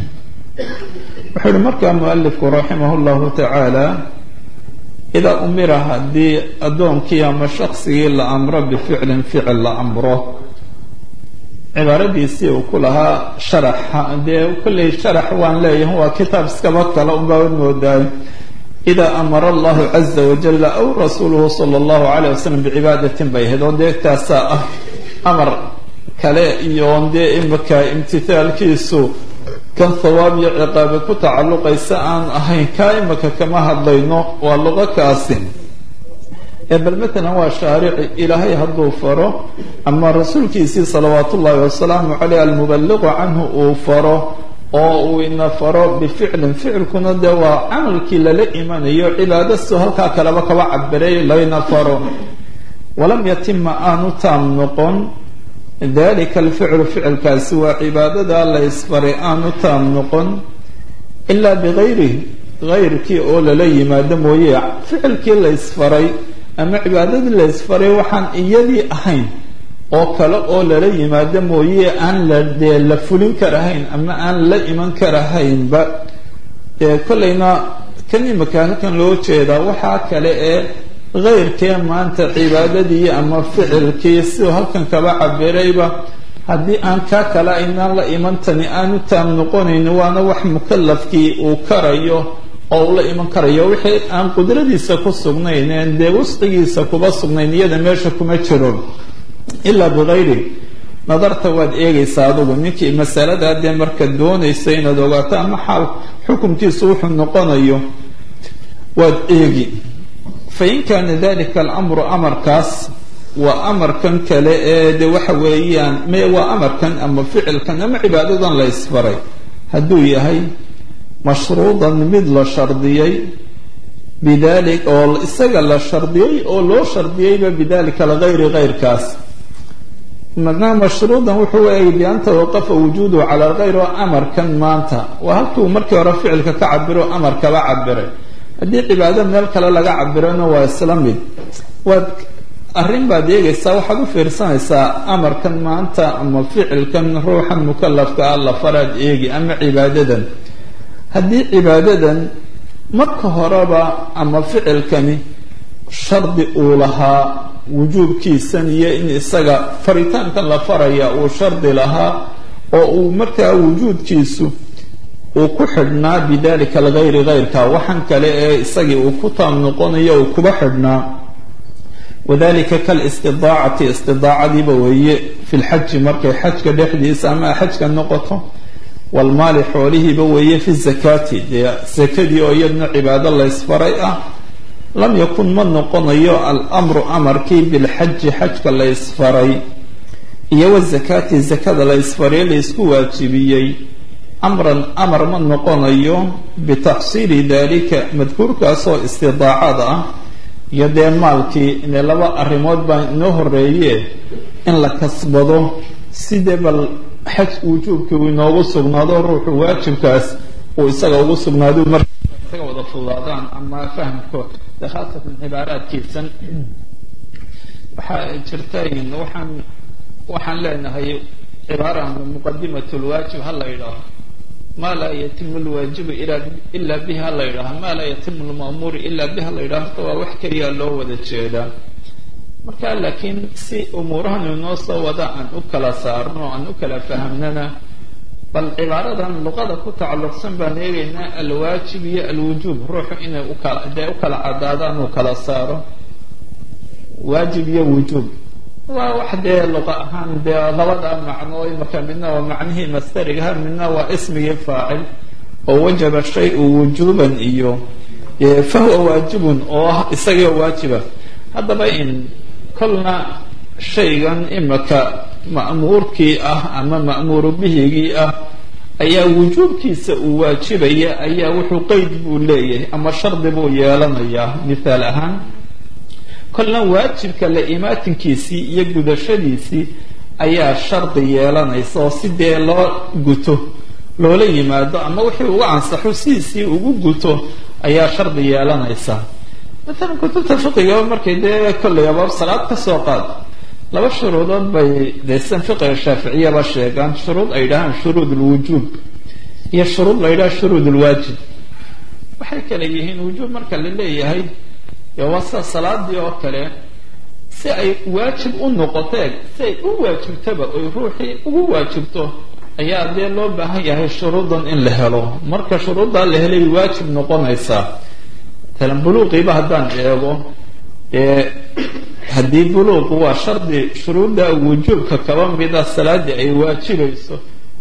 wuxuu ihi markaa mualifku raximah llahu tacaala idaa umira haddii addoonkii ama shaksigii la amro bificlin ficil la amro cibaaradiisii uu ku lahaa sharaxa dee kolley sharax waan leeyahay waa kitaab iskaba kale unbaa moodaay ida amara allahu caza wajala aw rasuuluhu sala allahu calayh wasalam bicibaadatin bay ahayd oo dee taasaa ah amar kale iyo dee imaka imtithaalkiisu kan thawaab iyo ciqaabe ku tacalluqaysa aan ahayn kaa imaka kama hadlayno waa luqo kaasi ee bal matalan waa shaarici ilaahay hadduu faro ama rasuulkiisii salawaat ullahi wasalaamu caleyh almubaliqu canhu uu faro oo uu ina faro bificlin ficilkuna dee waa camalkii lala imanayo cibaadastu halkaa kaleba kaba cabiray layna faro walam yatima aanu taam noqon dalika alficlu ficilkaasi waa cibaadada la ysfaray aanu taam noqon ilaa bigayrihi gayrkii oo lala yimaado mooye ficilkii la ysfaray ama cibaadadii la ysfaray waxaan iyadii ahayn oo kale oo lala yimaado mooye aan la dee la fulin karahayn ama aan la iman karahaynba dee kollayna kan imika halkan loo jeedaa waxaa kale ee keyrkee maanta cibaadadii ama ficilkii siduu halkan kaba cabirayba haddii aan kaa kale aynaan la imantani aanu taam noqonayn waana wax mukalafkii uu karayo oo uu la iman karayo wixii aan qudradiisa ku sugnayn dee wasqigiisa kuba sugnayn iyada meesha kuma jiro ilaa bikayri nadarta waad eegaysaa adugu ninkii masaladaa dee marka doonaysa inaad ogaato ama xaal xukunkiisu wuxuu noqonayo waad eegi fain kaana dalika alamru amarkaas waa amarkan kale ee de waxa weeyaan me waa amarkan ama ficilkan ama cibaadadan la ysfaray hadduu yahay mashruudan mid la shardiyey bidali oo isaga la shardiyey oo loo shardiyeyba bidalika algayri gayrkaas macnaha mashruudan wuxuu eegay bian tawaqafa wujuuduhu cala algayr oo amarkan maanta waa halkuu markii hore ficilka ka cabiro amarkaba cabiray haddii cibaado meel kale laga cabirana waa isla mid waad arrin baad eegaysaa waxaad u fiirsanaysaa amarkan maanta ama ficilkan ruuxan mukalafka ah la faraad eegi ama cibaadadan haddii cibaadadan marka horeba ama ficilkani shardi uu lahaa wujuubkiisan iyo in isaga faritaankan la faraya uu shardi lahaa oo uu markaa wujuudkiisu uu ku xidhnaa bidalika algayri gayrka waxaan kale ee isagii uu ku taam noqonayo uu kuba xidhnaa wadalika kalistidaacati istidaacadiiba weeye fi lxaji markay xajka dhexdiisa ama xajka noqoto walmaali xoolihiiba weeye fi zakaati dee sakadii oo iyadna cibaado laysfaray ah lam yakun ma noqonayo almru amarkii bilxaji xajka laysfaray iyo wazakaati zakada laysfaray laysku waajibiyey amran amar ma noqonayo bitaxsiili dalika madkuurkaasoo istidaacada ah iyo dee maalkii ine laba arrimood baa inoo horeeye in la kasbado sidee bal xaj wujuubkii uu inoogu sugnaado ruuxu waajibkaas uu isaga ugu sugnaado marka isaga wada fudaadaan ama fahamko de khaasatan cibaaraadkiisan waxaa jirta waxaan waxaan leenahay cibaara muqadimat lwaajib ha la yidhaaho ma laa yatimu lwaajibu ila bihi ha la yidhaaho ma laa yatimu lma'muuru ila bihi ha la yidhaho horta waa wax keliya loo wada jeedaa marka laakiin si umuurahan inoo soo wada aan u kala saarno aan u kala fahamnana bal cibaaradan luqada ku tacalluqsan baan eegaynaa alwaajib iyo alwujuub ruuxu inay ukala dee u kala cadaadaan uu kala saaro waajib iyo wujuub waa wax dee luqa ahaan dee labada macno imaka midna waa macnihii masterigaha midna waa ismigii faacil oo wajaba shay-u wujuuban iyo fahuwa waajibun oo ah isagio waajiba haddaba in kolna shaygan imaka ma'muurkii ah ama ma'muuru bihigii ah ayaa wujuubkiisa uu waajibaya ayaa wuxuu qeyd buu leeyahay ama shardi buu yeelanayaa mithaal ahaan kolna waajibka la imaatinkiisii iyo gudashadiisii ayaa shardi yeelanaysa oo si dee loo guto loola yimaado ama wixii uga ansaxo sidiisii ugu guto ayaa shardi yeelanaysa maalan kutubta fiqigaba markay dee kollay abaab salaad ka soo qaad laba shuruudood bay dee sidan fiqiga shaaficiyaba sheegaan shuruud ay dhahaan shuruud lwujuub iyo shuruud la ydhaha shuruud lwaajib waxay kale yihiin wujuub marka la leeyahay waa sida salaadii oo kale si ay waajib u noqoteen si ay u waajibtaba oy ruuxii ugu waajibto ayaa dee loo baahan yahay shuruudan in la helo marka shuruuddaa la helay waajib noqonaysaa talan buluuqiiba haddaan eego ee haddii buluuqu waa shardi shuruudda wujuubka kaba mida salaadii ay waajibayso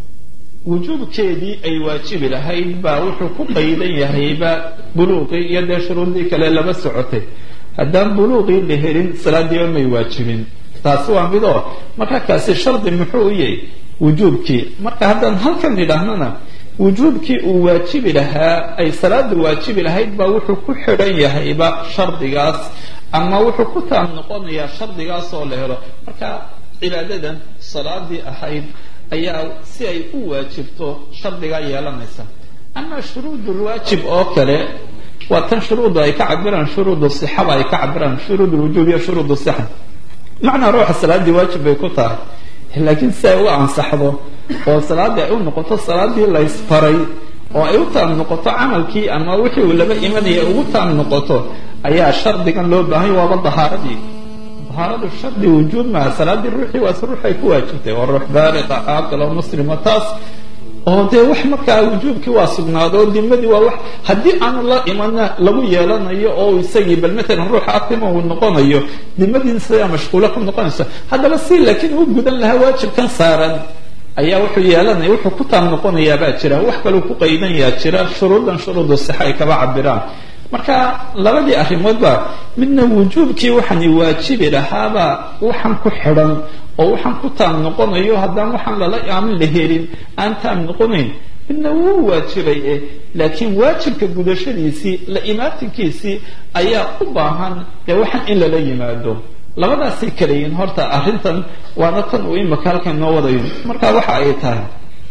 wujuubkeedii ay waajibi lahayd baa wuxuu ku qaydan yahayba buluuqii iyo dee shuruuddii kale laba socotay haddaan buluuqii la helin salaadiiba may waajibin taasi waa mid oo marka kaasi shardi muxuu u yahay wujuubkii marka haddaan halkan idhaahnana wujuubkii uu waajibi lahaa ay salaada waajibi lahayd baa wuxuu ku xidhan yahayba shardigaas ama wuxuu ku taam noqonayaa shardigaas oo la helo marka cibaadadan salaadii ahayd ayaa si ay u waajibto shardigaa yeelanaysa ama shuruud lwaajib oo kale waa tan shuruudda ay ka cabiraan shuruud sixaba ay ka cabiraan shuruud lwujuub iyo shuruud sixa macnaa ruuxa salaadii waajib bay ku tahay laakiin si ay u ansaxdo oo salaadii ay u noqoto salaadii laysfaray oo ay u taam noqoto camalkii ama wixii uu laba imanaya ugu taam noqoto ayaa shardigan loo baahanya waaba dahaaradii dahaaradu shardi wujuub maha salaadii ruuxii waas ruux ay ku waajibtay waa ruux baaliqa caaqil oo muslima taas oo dee wax markaa wujuubkii waa sugnaado oo dimadii waa wax haddii aanu la imana lagu yeelanayo oo isagii bal matalan ruuxa atima uu noqonayo dimadiin sidaa mashquulo ku noqonayso haddaba si laakiin uu gudan lahaa waajibkan saaran ayaa wuxuu yeelanaya wuxuu ku taam noqonayaabaa jira wax kaleu ku qaydanyaa jira shuruudan shuruudu sixa ay kaba cabiraan marka labadii arrimoodba midna wujuubkii waxaani waajibi lahaabaa waxaan ku xidhan oo waxaan ku taam noqonayo haddaan waxaan lala aamin la helin aan taam noqonayn midna wuu waajibay eh laakiin waajibka gudashadiisii la imaatinkiisii ayaa u baahan dee waxaan in lala yimaado labadaasay kala yihiin horta arrintan waana tan uu imaka halkan noo wadayo marka waxa ay tahay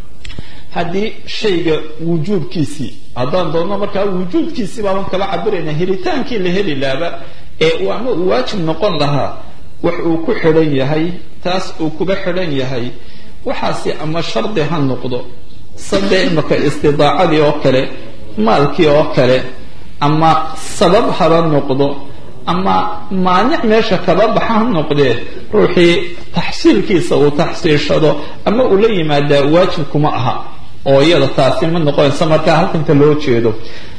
haddii shayga wujuubkiisii haddaan doonno markaa wujuubkiisii baaban kala cabirayna helitaankii la heli laaba ee ama uu waajib noqon lahaa wax uu ku xidhan yahay taas uu kuba xidhan yahay waxaasi ama shardi ha noqdo sade imaka istidaacadii oo kale maalkii oo kale ama sabab haba noqdo ama maanic meesha kaba baxa ha noqdee ruuxii taxsiilkiisa uu taxsiilshado ama uu la yimaadaa waajib kuma aha oo iyada taasi ma noqonaysa markaa halkanta loo jeedo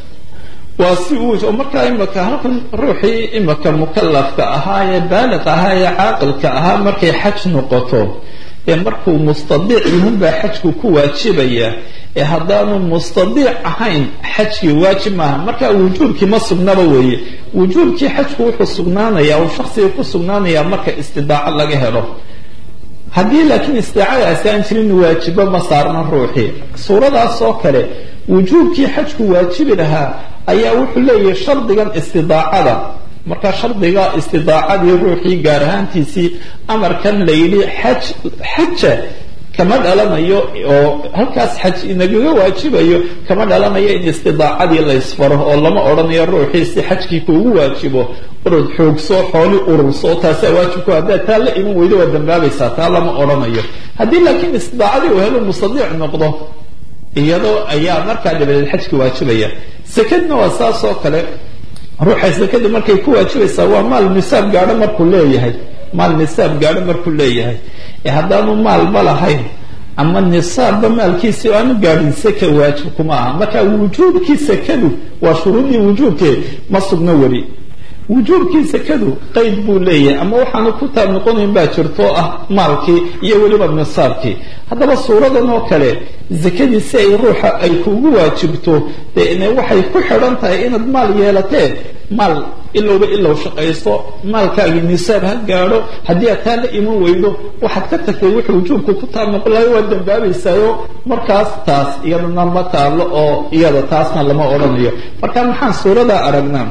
waa si uu markaa imaka halkan ruuxii imaka mukalafka ahaa ee baaliq ahaa ee caaqilka ahaa markay xaj noqoto ee markuu mustadiic yihun baa xajku ku waajibaya ee haddaanu mustadiic ahayn xajkii waajib maaha marka wujuubkii ma sugnaba weeye wujuubkii xajku wuxuu sugnaanaya uu shaksiga ku sugnaanaya marka istidaaco laga helo haddii laakiin istidaacadaasi aan jirin waajibo ma saarna ruuxii suuradaas oo kale wujuubkii xajku waajibi lahaa ayaa wuxuu leeyahay shardigan istidaacada marka shardiga istidaacadii ruuxii gaar ahaantiisii amarkan la yidhi xaj xaja kama dhalanayo oo halkaas xaj inagaga waajibayo kama dhalanayo in istidaacadii la ysfaro oo lama odhanayo ruuxii si xajkii kuugu waajibo urud xoogso xooli ururso taasaa waajibku haddaad taa la iman weydo waa dambaabaysaa taa lama odhanayo haddii laakiin istidaacadii uu helo musadiic noqdo iyadoo ayaa markaa dabadeed xajki waajibaya sekadna waa saas oo kale ruuxa sekada markay ku waajibaysaa waa maal nisaab gaadho markuu leeyahay maal nisaab gaadho markuu leeyahay ee haddaanu maalba lahayn ama nisaabba maalkiisi aanu gaadhin seka waajib kuma aha marka wujuubkii sekadu waa shuruudii wujuubkee ma sugno weli wujuubkii sekadu qeyd buu leeyahay ama waxaanu ku taab noqonayn baa jirto ah maalkii iyo weliba nisaabkii haddaba suuradan oo kale zakadii si ay ruuxa ay kugu waajibto dee ina waxay ku xidhan tahay inaad maal yeelatee maal ilowba ilow shaqayso maalkaagii nisaab ha gaadho haddii aad taa la iman weydo waxaad ka tagtay wuxuu wujuubku ku taab noqon lahay waad dambaabaysaayo markaas taas iyadana ma taalo oo iyada taasna lama odhanayo marka maxaan suuradaa aragnaa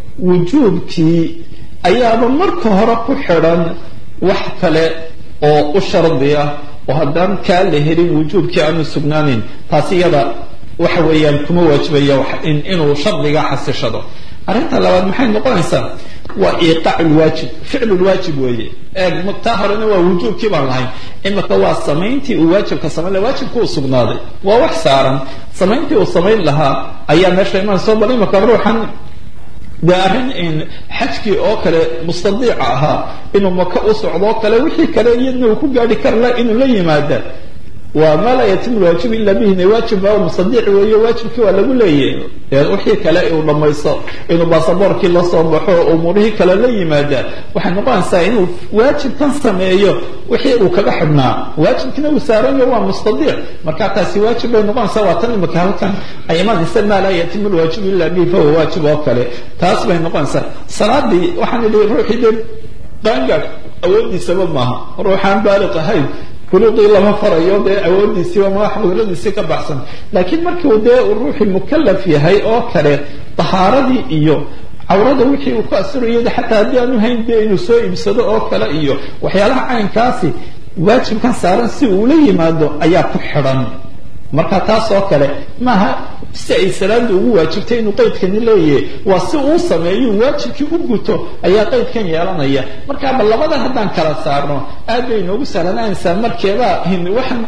wujuubkii ayaaba marka hore ku xidhan wax kale oo u shardi ah oo haddaan kaa la helin wujuubkii aanu sugnaaneyn taasi iyada waxa weeyaan kuma waajibaya inuu shardiga xasishado arrinta labaad maxay noqonaysaa waa iiqaac lwaajib ficlu lwaajib weeye eeg taa horena waa wujuubkii baan lahayn imika waa samayntii uu waajibka samayn laha waajibka uu sugnaaday waa wax saaran samayntii uu samayn lahaa ayaa meesha imanayso bal imika ruuxan dee arrin xajkii oo kale mustadiica ahaa inuu maka u socdoo kale wixii kale iyadna uu ku gaadhi kar la inuu la yimaada waa maa laa yatimu lwaajib ila bihina waajib baa mustadiic weeye waajibkii waa lagu leeyahay wixii kale uu dhamaysto inuu baasaboorkii la soo baxo oo umuurihii kale la yimaada waxay noqonaysaa inuu waajibkan sameeyo wixii uu kaga xidhnaa waajibkina uu saaranyo waa mustadiic marka taasi waajib bay noqonaysaa waa tan imika halkan ay imaanaysa maa laa yatimu lwaajib ila bihi fahuwa waajib oo kale taas bay noqonaysaa salaadii waxaan idhi ruuxii dee qaangaad awoodiisaba maaha ruuxaan baaliq ahayn kuluqii lama farayo dee awoodiisiiba madax qudradiisii ka baxsan laakiin markiu dee ruuxii mukalaf yahay oo kale tahaaradii iyo cawrada wixii uu ku asirayo xataa haddii aanu hayn dee inuu soo iibsado oo kale iyo waxyaalaha caynkaasi waajibkan saaran si uula yimaado ayaa ku xidhan marka taas oo kale maaha si ay salaada ugu waajibtay inuu qaydkani leeyahay waa si uu sameeyo waajibkii u guto ayaa qaydkan yeelanaya markaaba labada haddaan kala saarno aad bay inoogu sahlanaanaysaa markeeba waxaan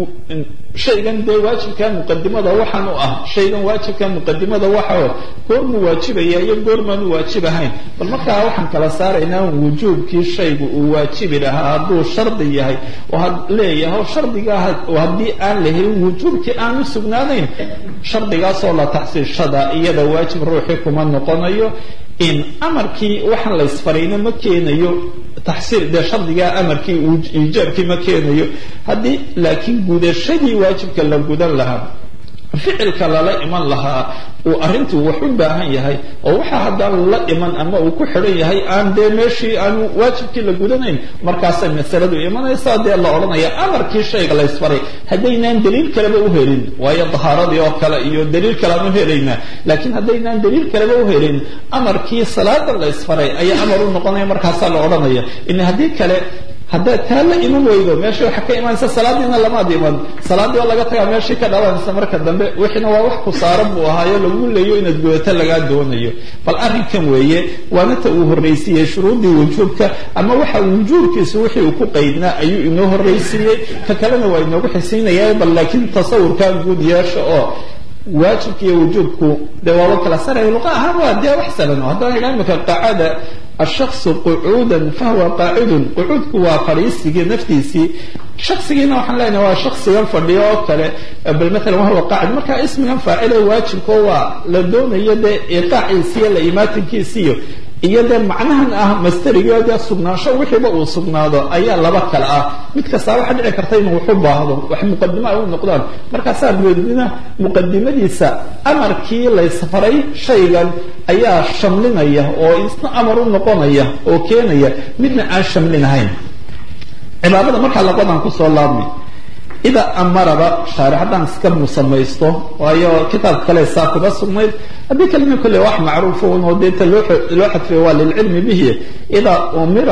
shaygan dee waajibka muqadimada waxaan u ah shaygan waajibka muqadimada waxa goormuu waajibaya iyo goormaanu waajib ahayn bal markaa waxaan kala saaraynaa wujuubkii shaygu uu waajibi lahaa hadduu shardi yahay oo leeyahay o shardigaa haddii aan la helin wujuubkii aanu sugnaanayn shardigaasoo la taxsiishada iyada waajib ruuxii kuma noqonayo in amarkii waxaan la ysfarayna ma keenayo taxsiil dee shardigaa amarkii iijaabkii ma keenayo haddii laakiin gudashadii waajibka la gudan lahaa ficilka lala iman lahaa uu arrintuu wax u baahan yahay oo waxa haddaan la iman ama uu ku xidhan yahay aan dee meeshii aanu waajibkii la gudanayn markaasay masaladu imanaysaa dee la odhanaya amarkii shayga la ysfaray haddaynaan daliil kaleba u helin waayo dahaaradii oo kale iyo daliil kale aan u helaynaa laakiin haddaynaan daliil kaleba u helin amarkii salaada la ysfaray ayaa amar u noqonaya markaasaa la odhanaya in haddii kale haddaad taa la iman weydo meesha waxaa ka imanaysa salaadiina lamaad iman salaadii oo laga tagaa meeshii ka dhalanaysa marka dambe wixiina waa wax ku saaran buu ahaayo lagu leeyo inaad gudato lagaa doonayo bal arrinkan weeye waana ta uu horraysiiyey shuruudii wujuubka ama waxa wujuubkiisu wixii uu ku qaydnaa ayuu inoo horraysiiyey ka kalena waa inoogu xisiinaya bal laakiin tasawurkaa guud yeesha oo waajibka iyo wujuubku dee waaba kala saraya luqa ahaan waa dee wax salano haddaan idhaa imika qaacada ashaksu qucuudan fahuwa qaacidun qucuudku waa fadhiisigii naftiisii shaksigiina waxaan leenahay waa shaksigan fadhiyo oo kale bal maalan wahuwa qaacid marka ismigan faacile waajibko waa la doonayo dee iqaaciisiiyo la imaatinkiisiiyo iyo dee macnahan ah masterigo dee sugnaansho wixiiba uu sugnaado ayaa laba kale ah mid kastaa waxaa dhici karta inuu waxu baahdo wax muqadimo ay u noqdaan markaasaa weedina muqadimadiisa amarkii laysfaray shaygan ayaa shamlinaya oo isna amar u noqonaya oo keenaya midna aan shamlinahayn cibaadada markaa labadan kusoo laabmay idaa amaraba shaarix haddaan iska musamaysto waayo kitaabka kale saa kuba sugnayd haddii kalima kolle wax macruuf un oo deeta loo loo xadfay waa lilcilmi bihi idaa umira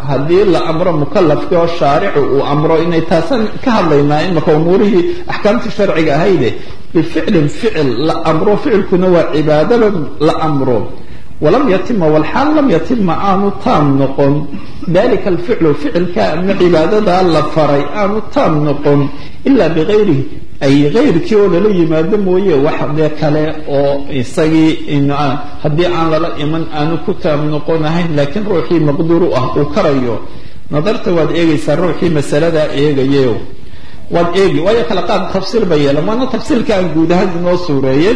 haddii la amro mukalafkii oo shaaricu uu amro inay taasan ka hadlaynaa imaka umuurihii axkaamtii sharciga ahayde bificlin ficil la amro ficilkuna waa cibaadaba la amro walam yatima walxaal lam yatima aanu taam noqon dalika alficlu ficilka ama cibaadadaa la faray aanu taam noqon ilaa bigayrihi ay gayrkii oo lala yimaado mooye wax dee kale oo isagii haddii aan lala iman aanu ku taam noqonahayn laakiin ruuxii maqduur u ah uu karayo nadarta waad eegaysaa ruuxii masaladaa eegayeyo waad eegi waayo kale qaad tafsiil ba yeela maana tafsiilka aan guud ahaan inoo suureeyeen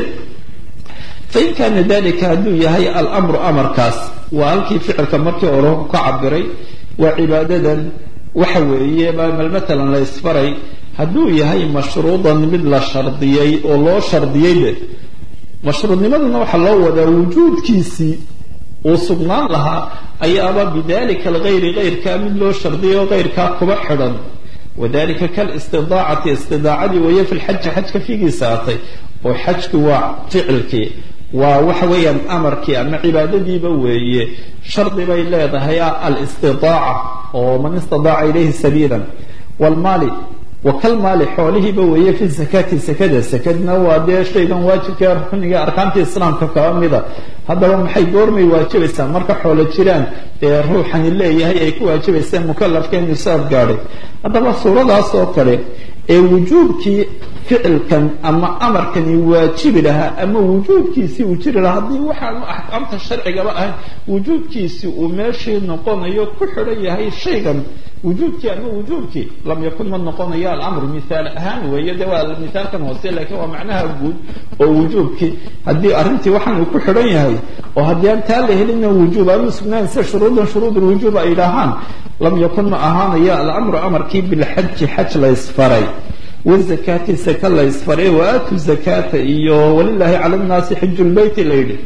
fain kaana dalika hadduu yahay alamru amarkaas waa halkii ficilka markii hore ka cabiray waa cibaadadan waxa weeye mal matalan la isfaray hadduu yahay mashruudan mid la shardiyey oo loo shardiyeyde mashruudnimaduna waxaa loo wadaa wujuudkiisii uu sugnaan lahaa ayaaba bidalika algayri gayrkaa mid loo shardiyay oo gayrkaa kuba xidhan wadalika kalistidaacati istidaacadii weeye fi lxaji xajka figiisa atay oo xajki waa ficilkii waa waxa weeyaan amarkii ama cibaadadiiba weeye shardi bay leedahay alistidaaca oo man istidaaca ilayhi sabiila wlmaali wakalmaali xoolihiiba weeye fi sakati sakada sakadna waa dee shaygan waajibka rukniga arkaantii islaamka kaba mida haddaba maxay goormay waajibaysaa marka xoolo jiraan ee ruuxani leeyahay ay ku waajibayseen mukalafka nisaab gaadhay haddaba suuradaas oo kale ee wujuubkii ficilkan ama amarkani waajibi lahaa ama wujuubkiisii uu jiri lahaa haddii waxaanu axkaamta sharcigaba ahayn wujuubkiisii uu meeshii noqonayo ku xidhan yahay shaygan wujuubkii ama wujuubkii lam yakun ma noqonayo alamru mithaal ahaan weeye de waa mithaalkan hoose lakiin waa macnaha guud oo wujuubkii haddii arrintii waxaan uu ku xidhan yahay oo haddii aan taa la helina wujuub aanu sugnaan sida shuruudan shuruud lwujuub ay dhahaan lam yakun ma ahaanayo alamru amarkii bilxaji xaj la ysfaray wazakaati saka la ysfaray waaatu zakata iyo walilaahi cala nnaasi xiju lbeyti la yidhi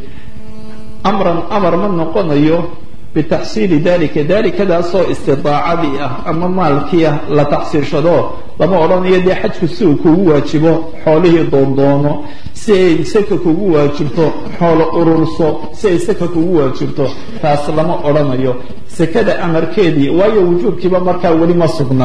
amran amar ma noqonayo bitaxsiili dalika dalikadaasoo istidaacadii ah ama maalkii ah la taxsiilshado lama odhanayo dee xajku si uu kugu waajibo xoolihii doondoono si ay saka kugu waajibto xoolo ururso si ay saka kugu waajibto taas lama odhanayo sakada amarkeedii waayo wujuubkiiba markaa weli ma sugna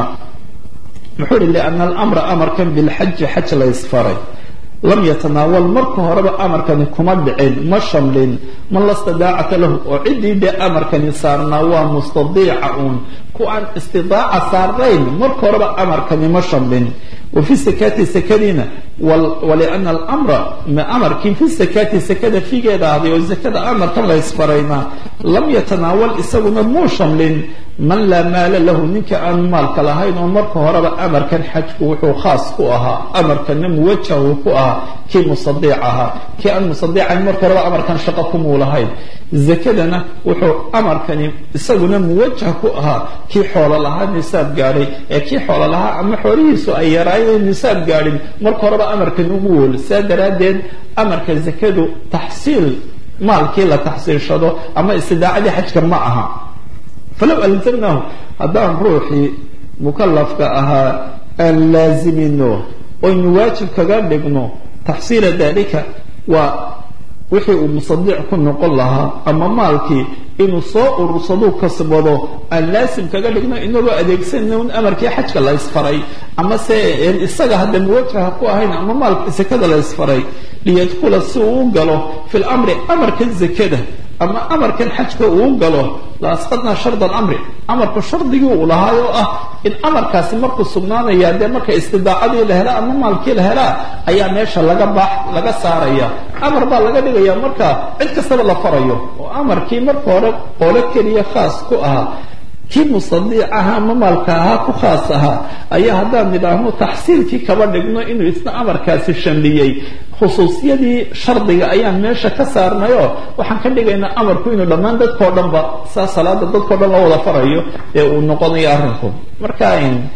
muxuu ihi liana alamra amarkan bilxaji xaj la ysfaray lam yatanaawal marka horeba amarkani kuma dhicin ma shamlin man la stidaacata lahu oo ciddii dee amarkani saarnaa waa mustadiica uun ku aan istidaaca saarnayn marka horeba amarkani ma shamlin wa fi sakati sakadiina waliana alamra ma amarkii fi sakati sakada figeeda ahday oo sakada amarkan la ysfarayna lam yatanaawal isaguna muu shamlin man laa maala lahu ninka aan maalka lahayn oo marka horeba amarkan xajku wuxuu khaas ku ahaa amarkana muwajahu ku ahaa kii musadiic ahaa kii aan musadiicayn marka horeba amarkan shaqo kumuu lahayn zakadana wuxuu amarkani isaguna muwajah ku ahaa kii xoolo lahaa nisaab gaadhay ee kii xoolo lahaa ama xoolihiisu ay yaraayeen nisaab gaadhin marka horeba amarkan ugu wool saa daraaddeed amarka zakadu taxsiil maalkii la taxsiilshado ama istidaacadii xajka ma aha falow alzamnahu haddaan ruuxii mukalafka ahaa aan laazimino oynu waajib kaga dhigno taxsiila dalika waa wixii uu musadiic ku noqon lahaa ama maalkii inuu soo urursaduu kasbado aan laasim kaga dhigno inagoo adeegsanayna un amarkii xajka la ysfaray ama se isaga hadda muwajaha ku ahayn ama maalka zakada la ysfaray liyadkula si uu u galo fi lamri amarkan zakada ama amarkan xajka uu galo la asqadnaa sharda alamri amarku shardigii uu lahaay oo ah in amarkaasi markuu sugnaanaya dee marka istidaacadii la helaa ama maalkii la helaa ayaa meesha laga baax laga saaraya amar baa laga dhigaya marka cid kastaba la farayo oo amarkii marka hore qolo keliya khaas ku ahaa kii musadiic ahaa ama maalka ahaa ku khaas ahaa ayaa haddaan nidhaahno taxsiilkii kaba dhigno inuu isna amarkaasi shamliyey khusuusiyadii shardiga ayaan meesha ka saarnayo waxaan ka dhigaynaa amarku inuu dhammaan dadkao dhanba saa salaada dadkao dhan loo wada farayo ee uu noqonayo arrinku marka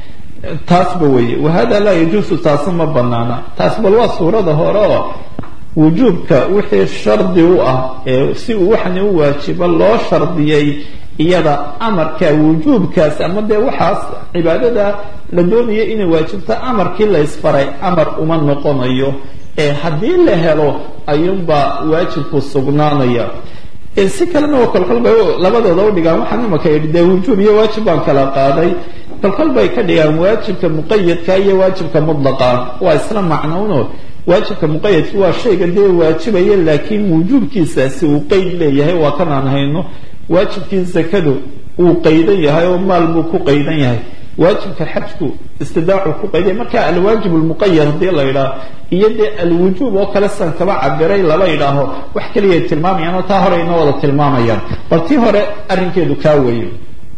taasba weye wahada laa yajuusu taasi ma banaana taas bal waa suurada hore oo wujuubka wixii shardi u ah ee si uu waxani u waajibo loo shardiyey iyada amarka wujuubkaas ama dee waxaas cibaadada la doonaya inay waajibto amarkii la ysfaray amar uma noqonayo ee haddii la helo ayuunbaa waajibku sugnaanaya si kalena oo kolkol bay labadooda u dhigaan waxaan imaka yidhi dee wujuub iyo waajib baan kala qaaday kolkol bay ka dhigaan waajibka muqayadka iyo waajibka mudlaqa waa isla macnowno waajibka muqayadka waa shayga dee waajibaya laakiin wujuubkiisaasi uu qeyd leeyahay waa kan aan hayno waajibkii zakadu uu qaydan yahay oo maal buu ku qaydan yahay waajibka xajku istidaacu ku qayday marka alwaajib lmuqayad hadii la yidhaaho iyo dee alwujuub oo kale san kaba cabiray laba yidhaaho wax keliya tilmaamayaan oo taa hore inoo wada tilmaamayaan bal tii hore arrinkeedu kaa weeye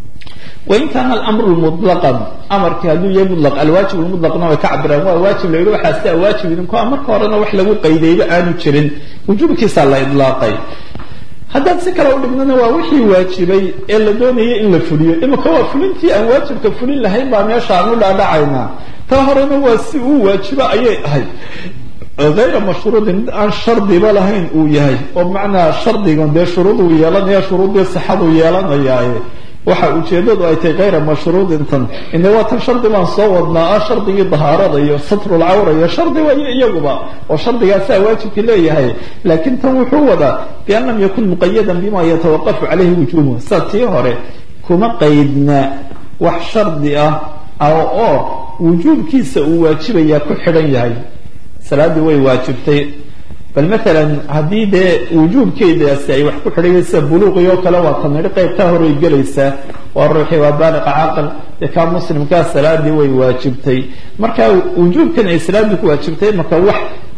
wain kaana alamru mutlaqan amarkii hadduu yahay mutlaq alwaajib lmutlaqna way ka cabiraan waa waajib la yidhi waxaas taa waajib idinku a marka horena wax lagu qaydayba aanu jirin wujuubkiisaa la idlaaqay haddaan si kale u dhignana waa wixii waajibay ee la doonayay in la fuliyo imika waa fulintii aan waajibka fulin lahayn baa meesha aan u dhaadhacaynaa taa horena waa si uu waajibo ayay ahayd hayra mashruudin mid aan shardiba lahayn uu yahay oo macnaa shardigan dee shuruuduu yeelanaya shuruuddii sixaduu yeelanayaaye waxa ujeedadu ay tahay hayra mashruudintan ine waa tan shardi baan soo wadnaa ah shardigii dahaarada iyo satrulcawra iyo shardi wayo iyaguba oo shardigaasaa waajibka leeyahay laakiin tan wuxuu wadaa bian lam yakun muqayadan bima yatawaqafu caleyhi wujuubuhu saa tii hore kuma qaydna wax shardi ah oo wujuubkiisa uu waajibayaa ku xidhan yahay salaaddii way waajibtay bal maalan haddii dee wujuubkeedaasi ay wax ku xidhayen sida buluuqii oo kale waa tanidhi qaybtaa horay gelaysaa waa ruuxii waa baaliqa caaqil dee kaa muslimkaa salaadii way waajibtay marka wujuubkan ay salaaddii ku waajibtay marka wax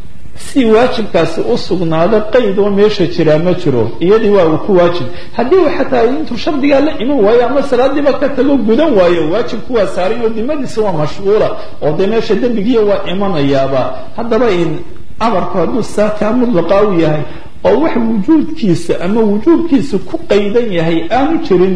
si waajibkaasi u sugnaado qayd oo meesha jiraa ma jiro iyadii waa uu ku waajib haddii uu xataa intuu shardigaa la iman waayo ama salaadiiba ka tago gudan waayo waajibku waa saaran oo dimadiisa waa mashhuula oo dee meesha dembigiiya waa imanayaaba haddaba in amarku hadduu saakaa mudlaqa u yahay oo wax wujuudkiisa ama wujuubkiisa ku qaydan yahay aanu jirin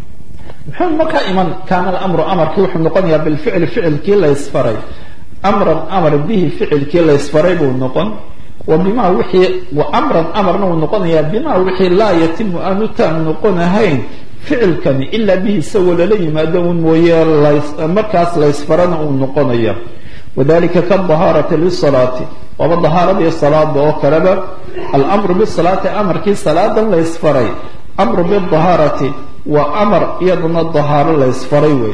muxuu markaa iman kaana alamru amarkii wuxuu noqonayaa bilficli ficilkii la ysfaray amran amar bihi ficilkii la ysfaray buu noqon wa bima wixii wa amran amarna uu noqonayaa bima wixii laa yatimu aanu taam noqonahayn ficilkani ilaa bihi isagoo lala yimaado un mooye markaas la ysfarana uu noqonaya wadalika kadahaarati lisalaati waaba dahaaradii salaada oo kaleba almru bisalaati amarkii salaadan la ysfaray amru bidahaarati waa amar iyaduna dahaaro la ysfaray wey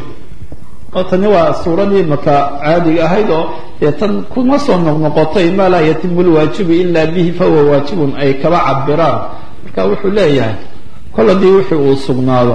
oo tani waa suuradii maka caadiga ahayd oo dee tan kuma soo noqnoqotay maa laa yatimu lwaajibu ila bihi fahuwa waajibun ay kaba cabiraan marka wuxuu leeyahay kol haddii wixii uu sugnaado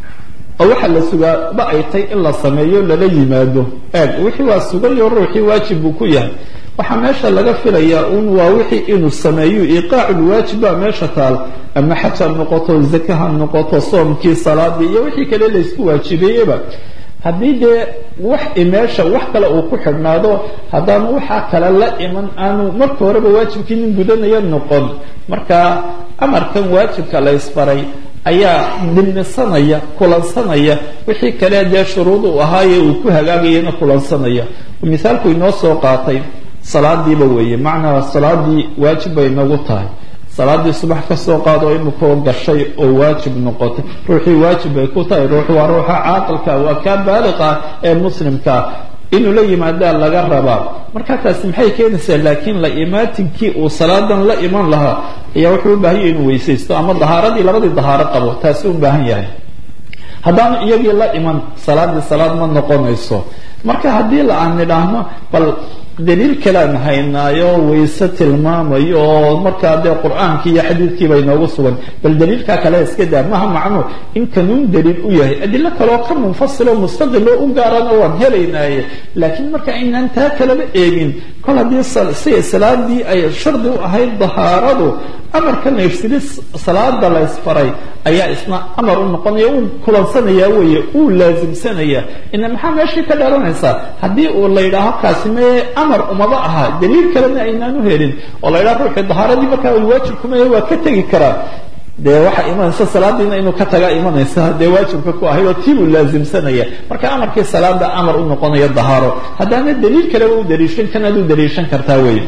oo waxaa la sugaa ba ay tay in la sameeyo lala yimaado eeg wixii waa sugayo ruuxii waajib buu ku yahay waxaa meesha laga filayaa un waa wixii inuu sameeyo iqaacu lwaajib baa meesha taal ama xaj ha noqoto zaka ha noqoto soomkii salaadii iyo wixii kale laysku waajibeeyeba haddii dee wax meesha wax kale uu ku xidhnaado haddaanu waxaa kale la iman aanu marka horeba waajibkii nin gudanaya noqon marka amarkan waajibka la ysfaray ayaa dhimisanaya kulansanaya wixii kale dee shuruud uu ahaaye uu ku hagaagayana kulansanaya mithaalku inoo soo qaatay salaadiiba weeye macnaa salaadii waajib bay nagu tahay salaadii subax ka soo qaado imikoo gashay oo waajib noqotay ruuxii waajib bay ku tahay ruux waa ruuxa caaqilka waa kaa baaliqa ee muslimkaa inuu la yimaadaa laga rabaa marka taasi maxay keenaysaa laakiin la imaatinkii uu salaadan la iman lahaa ayaa wuxuu u baahan yahay inuu weysaysto ama dahaaradii labadii dahaaro qabo taasi u baahan yahay haddaanu iyagii la iman salaadii salaad ma noqonayso marka haddii la aan nidhaahno bal daliil kalean haynaayo wayse tilmaamayo oo markaa dee qur-aankii iyo xadiidkii bay noogu sugan bal daliilkaa kale iska daa maha macno in kanuun daliil u yahay adilo kaleoo ka munfasiloo mustaqiloo u gaarana waan helaynaaye laakiin marka aynaan taa kalaba eegin kol haddii siday salaadii ay shardi u ahayd dahaaradu amarkan la yfsidi salaada la ysfaray ayaa isna amar u noqonaya uu kulansanaya weeye uu laasimsanaya ina maxaa meeshii ka dhalanaysaa haddii uu la yidhaaho kaasi mee amar umaba aha daliil kalena aynaan u helin oo la yidhaha ruuxii dahaaradii markaa waajibkumaya waa ka tegi karaa dee waxaa imanaysa salaadiina inuu ka tagaa imanaysa dee waajibka ku ahayd oo tii buu laasimsanaya marka amarkii salaada amar u noqonaya dahaaro haddaana daliil kaleba u daliishan kanaad u daliishan kartaa weeye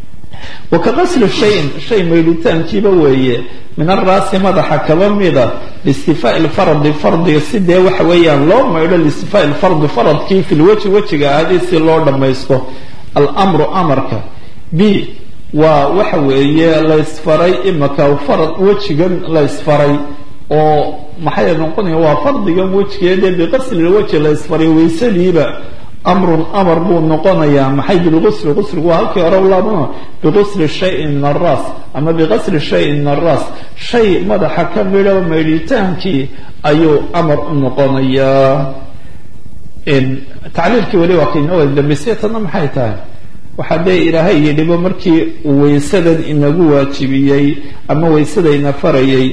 wakaqasli shayin shay maydhitaankiiba weeye min araasi madaxa kaba mida liistifaa'i lfardi fardiga si dee waxa weeyaan loo maydho liistifaa'i lfardi faradkii fi lweji wejiga ahaadii si loo dhammaysto almru amarka b waa waxa weeye laysfaray imaka farad wejigan laysfaray oo maxay noqonaya waa fardigan wejigeedee biqaslilweji laysfaray waysadiiba amrun amar buu noqonayaa maxay bilqusli qusligu waa halkii hore laabano biqusli shayin min alraas ama biqasli shayin min alraas shay madaxa ka midho maydhitaankii ayuu amar u noqonayaa tacliilkii weli waa kainoo wada dambeysay tanna maxay tahay waxaa dee ilaahay yidhiba markii uu waysadan inagu waajibiyey ama waysadayna farayay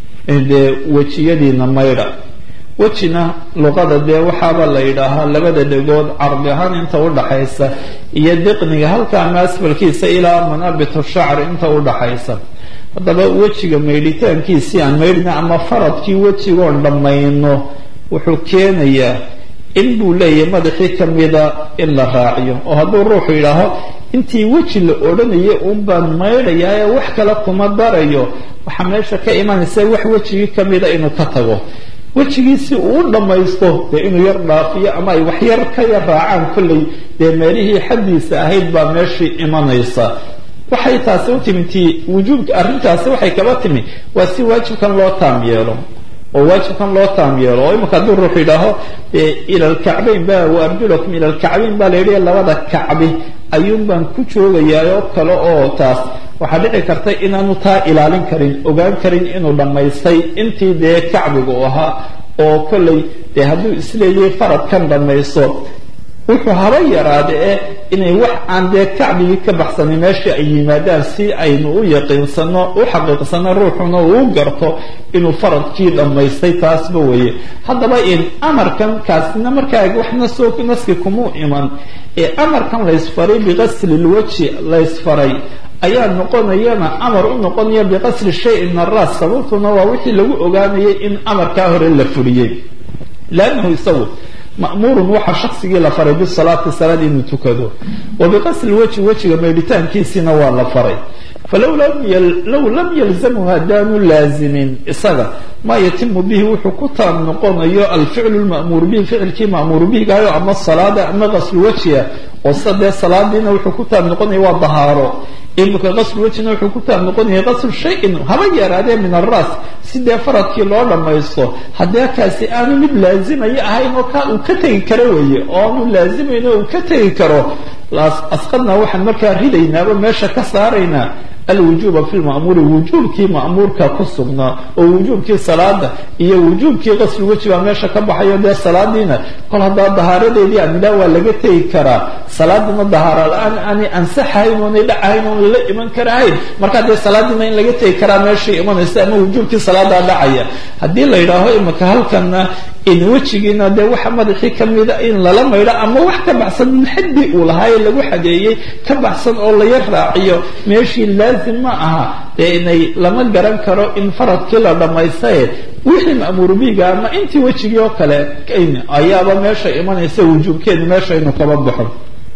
dee wejiyadiina maydha wejina luqada dee waxaaba la yidhaahaa labada dhegood cardi ahaan inta udhaxaysa iyo diqniga halka ama asbalkiisa ilaa manaabitu shacr inta udhaxaysa haddaba wejiga maydhitaankiisii aan maydhna ama faradkii wejigoon dhammayno wuxuu keenayaa in buu leeyahay madaxii kamida in la raaciyo oo hadduu ruuxu yidhaaho intii weji la odhanayay uun baan maydhayaa ee wax kale kuma darayo waxaa meesha ka imanaysa wax wejigii kamida inuu ka tago wejigiisi uu u dhammaysto dee inuu yar dhaafiyo ama ay wax yar ka yar raacaan kolley dee meelihii xaddiisa ahayd baa meeshii imanaysa waxay taasi u timi ti wujuubka arrintaasi waxay kaba timi waa si waajibkan loo taam yeelo oo waajibkan loo taam yeelo oo imika hadduu ruux yidhaaho ila alkacbayn ba waarjulakum ila alkacbayn baa la yidhi labada kacbi ayuun baan ku joogayaa oo kale oo taas waxaa dhici karta inaanu taa ilaalin karin ogaan karin inuu dhammaystay intii dee kacbiga u ahaa oo kolley dee hadduu isleeyahay faradkan dhammaysto wuxuu haba yaraada ee inay wax aan dee kacbigii ka baxsanin meeshii ay yimaadaan si aynu u yaqiinsano u xaqiiqsano ruuxuna uu garto inuu faradkii dhammaystay taasba weeye haddaba in amarkan kaasina markaa waxna soo naski kumuu iman ee amarkan laysfaray biqasli lweji laysfaray ayaa noqonayana amar u noqonaya biqasli shayin min araas sababtuna waa wixii lagu ogaanayay in amarkaa hore la fuliyey lannahu isagu ma'muurun waxaa shaksigii la faray bisalaati salaad inuu tukado wa biqasli weji wejiga maydhitaankiisiina waa la faray falow low lam yalzamhu haddaanu laazimin isaga maa yatimu bihi wuxuu ku taam noqonayo alficlu lma'muur bihi ficilkii ma'muur bihigaayo ama salaada ama qaslu wejiga oo sida dee salaadiina wuxuu ku taam noqonaya waa dahaaro imika qaslu wejina wuxuu ku taam noqonaya qaslu shayin haba yaraadee min alraas si dee faradkii loo dhammaysto haddee kaasi aanu mid laazimaya ahayn oo ka uu ka tegi karo weeye oo aanu laazimayn oo uu ka tegi karo asqadna waxaan markaa ridaynaaba meesha ka saaraynaa alwujuuba fi lma'muuri wujuubkii ma'muurka ku sugnaa oo wujuubkii salaada iyo wujuubkii qaslu weji baa meesha ka baxayo dee salaadiina kol haddaa dahaaradeedii amilaa waa laga tegi karaa salaadiina dahaara la-aan aanay ansaxahayn oonay dhacahayn oon lala iman karahayn markaa dee salaadiina in laga tegi karaa meeshai imanaysa ama wujuubkii salaadaa dhacaya haddii la yidhaaho imika halkana in wejigiina dee waxa madaxii kamida in lala maydho ama wax ka baxsan min xaddi uu lahaaye lagu xadeeyey ka baxsan oo la yar raaciyo meeshii laazim ma aha dee inay lama garan karo in faradkii la dhammaystaye wixii ma'muur biiga ama intii wejigii oo kale ayaaba meesha imanaysa wujuubkeedu meesha inuu kaba baxo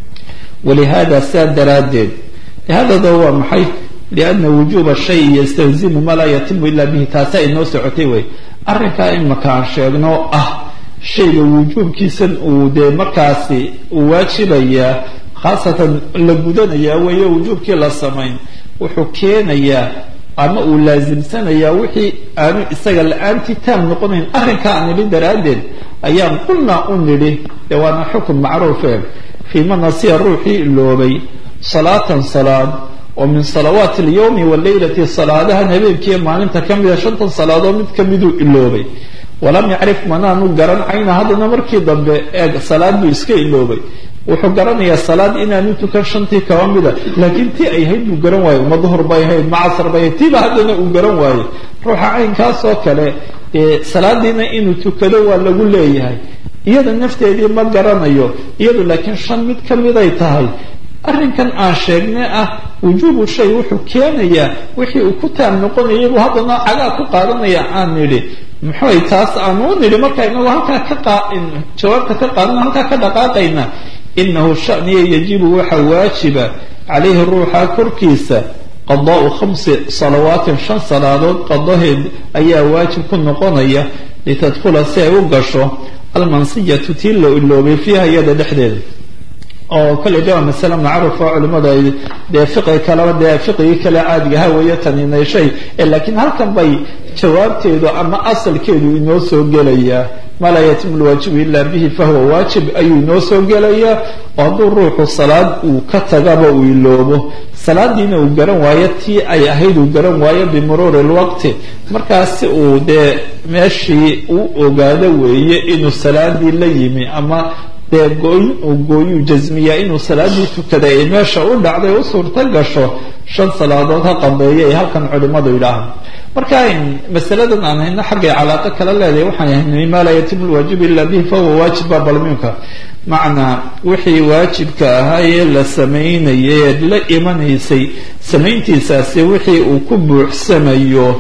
walihada saa daraaddeed hadada waa maxay lianna wujuuba shay yastalzimu ma laa yatimu ila bihi taasa inoo socotay wey arrinkaa imaka aan sheegno ah shayga wujuubkiisan uu dee markaasi uu waajibayaa khaasatan la gudanayaa weeye wujuubkii la samayn wuxuu keenayaa ama uu laasimsanayaa wixii aanu isaga la-aantii taam noqonayn arrinkaa aan nidhi daraaddeed ayaan qulnaa u nidhi dee waana xukun macruufe fii ma nasiya ruuxii iloobay salaatan salaad oo min salawaati alyawmi waleylati salaadahan habeenkiiyo maalinta ka mida shantan salaadood mid kamiduu iloobay walam yacrif manaanu garan cayna haddana markii dambe eeg salaad buu iska iloobay wuxuu garanayaa salaad inaanu tukan shantii kaba mida laakiin tii ay ahayd buu garan waaye ma duhur bay ahayd ma casar bay ahayd tiiba haddana uu garan waaye ruuxa caynkaasoo kale salaadiina inuu tukado waa lagu leeyahay iyada nafteedii ma garanayo iyadu laakiin shan mid kamiday tahay arrinkan aan sheegnay ah wujuubu shay wuxuu keenayaa wixii uu ku taam noqonayay buu haddana cagaa ku qaadanaya aan nidhi muxuay taas aanu u nidhi marka inagu halkaa ka jawaabta ka qaadana halkaa ka dhaqaaqayna inahu shaniya yajibu waxa waajiba calayhi ruuxa korkiisa qadaau khamsi salawaatin shan salaadood qadaheed ayaa waajib ku noqonaya litadkhula si ay u gasho almansiyatu tii la iloobay fiiha iyada dhexdeeda oo kale de waa masale macruuf oo culimadu ay dee fiqi kaleba dee fiqigii kale caadigaha weeye taninay shay laakiin halkan bay jawaabteedu ama asalkeedu inoo soo gelayaa maa laa yatimu lwaajibu ila bihi fahuwa waajib ayuu inoo soo gelayaa oo hadduu ruuxu salaad uu ka tagaba uu iloobo salaadiina uu garan waayo tii ay ahayd uu garan waayo bimuruuri lwaqti markaas si uu dee meeshii uu ogaado weeye inuu salaadii la yimi ama dee gooyin uu gooyuu jasmiyaa inuu salaadii tukaday ay meesha u dhacday u suurto gasho shan salaadood ha qabeeya ay halkan culimadu yidhaahaan marka masaladan aan hayno xaggay calaaqo kala leedahay waxaan haynay maa laa yatimu lwaajibu ila bihi fahuwa waajib baa balmiunka macnaa wixii waajibka ahaa ee la samaynayay eed la imanaysay samayntiisaasi wixii uu ku buuxsamayo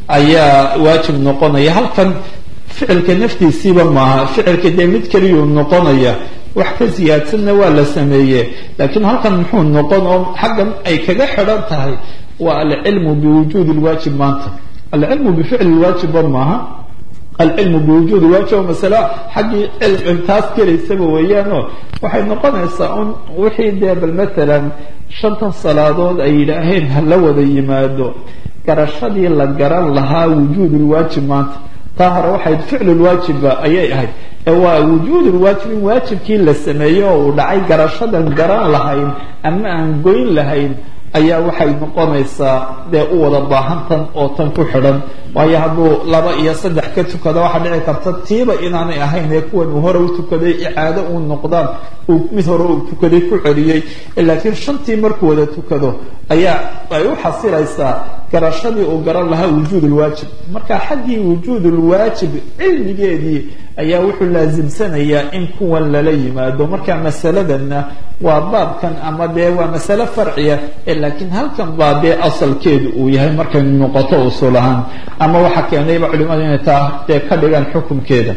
ayaa waajib noqonaya halkan ficilka naftiisiiba maaha ficilka dee mid keliyuu noqonaya wax ka siyaadsanna waa la sameeye laakiin halkan muxuu noqon oo xaggan ay kaga xidhan tahay waa alcilmu biwujuudi lwaajib maanta alcilmu bificli lwaajibba maaha alcilmu biwujuudi waajib oo masale xaggii taas gelaysaba weeyaanoo waxay noqonaysaa un wixii dee bal matalan shantan salaadood ay yidhaaheen hala wada yimaado garashadii la garan lahaa wujuud lwaajib maanta taa hore waxayd ficlulwaajiba ayay ahayd ee waa wujuud lwaajib in waajibkii la sameeyey oo uu dhacay garashadan garan lahayn ama aan goyn lahayn ayaa waxay noqonaysaa dee u wada baahantan oo tan ku xidhan waayo hadduu laba iyo saddex ka tukado waxaa dhici karta tiiba inaanay ahayn ee kuwan uu hore u tukaday icaado uu noqdaan uu mid hore uu tukaday ku celiyey laakiin shantii markuu wada tukado ayaa ay u xasilaysaa garashadii uu garan lahaa wujuud lwaajib marka xaggii wujuud lwaajib cilmigeedii ayaa wuxuu laasimsanayaa in kuwan lala yimaado marka masaladanna waa baabkan ama dee waa masale farciya laakiin halkan baa dee asalkeedu uu yahay markay noqoto usul ahaan ama waxaa keenayba culimadu inay taa dee ka dhigaan xukunkeeda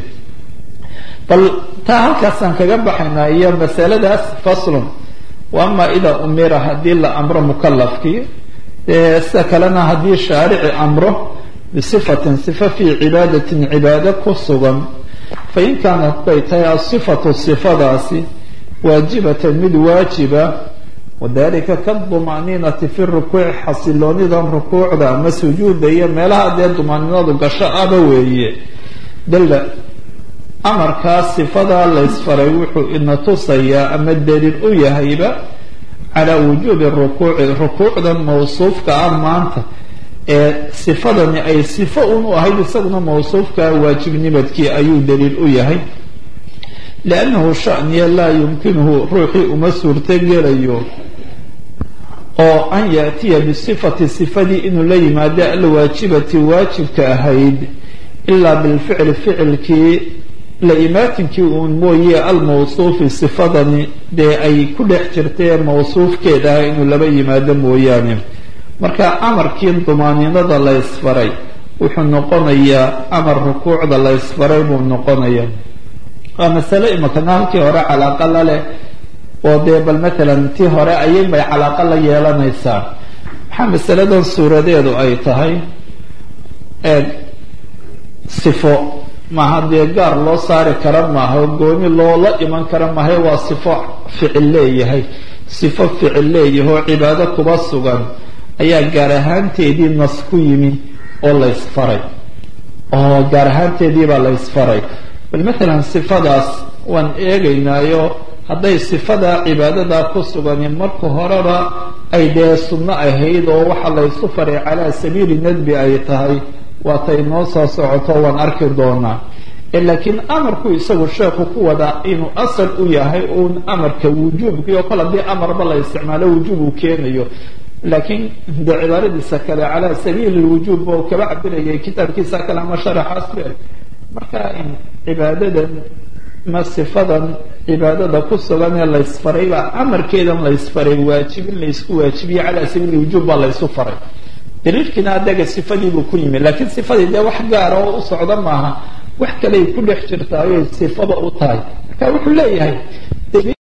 bal taa halkaasaan kaga baxaynaa iyo masaladaas faslun wa ama idaa umira haddii la amro mukalafkii sida kalena haddii shaarici amro bisifatin sifa fii cibaadatin cibaado ku sugan fain kaanat bay tahay asifatu sifadaasi waajibatan mid waajiba wadalika kaduma'niinati fi rukuuci xasiloonidan rukuucda ama sujuuda iyo meelaha dee dumaaninadu gasho aba weeye dalla amarkaas sifadaa laysfaray wuxuu ina tusayaa ama daliil u yahayba calaa wujuubi rukuuci rukuucdan mawsuufka ah maanta ee sifadani ay sifo un u ahayd isaguna mawsuufkaa waajibnimadkii ayuu daliil u yahay liannahu shaniya laa yumkinuhu ruuxii uma suurtogelayo oo an yaatiya bisifati sifadii inuu la yimaado alwaajibati waajibka ahayd ilaa bilficli ficilkii la imaatinkii uun mooye almawsuufi sifadani dee ay ku dhex jirtay mawsuufkeeda ah inuu laba yimaado mooyaane marka amarkii dumaaniinada la ysfaray wuxuu noqonayaa amar rukuucda la ysfaray buu noqonayaa waa masale imakana halkii hore calaaqa la leh oo dee bal matalan tii hore ayay bay calaaqa la yeelanaysaa maxaa masaladan suuradeedu ay tahay eeg sifo maaha dee gaar loo saari kara maaha gooni loola iman kara maaha waa sifo ficil leeyahay sifo ficil leeyahay oo cibaado kuba sugan ayaa gaar ahaanteedii nas ku yimi oo la ysfaray oo gaar ahaanteedii baa la ysfaray bal matalan sifadaas waan eegaynaayo hadday sifadaa cibaadadaa ku sugani marka horeba ay dee sunno ahayd oo waxa laysu faray calaa sabiili nadbi ay tahay waatay noo soo socoto waan arki doonaa laakiin amarku isagu sheekhu ku wadaa inuu asal u yahay uun amarka wujuubkii oo kale haddii amarba la isticmaalo wujuub uu keenayo laakiin de cibaaradiisa kale calaa sabiili lwujuub oo kaba cabirayay kitaabkiisa kale ama sharaxaas be marka cibaadadan ma sifadan cibaadada ku sugan ee laysfaray baa amarkeedan laysfaray waajibin laysku waajibiye calaa sabiili wujuub baa laysu faray daliilkiina adaga sifadiibuu ku yimi laakiin sifadii dee wax gaara oo u socda maaha wax kaley ku dhex jirtaayoy sifaba u tahay marka wuxuu leeyahay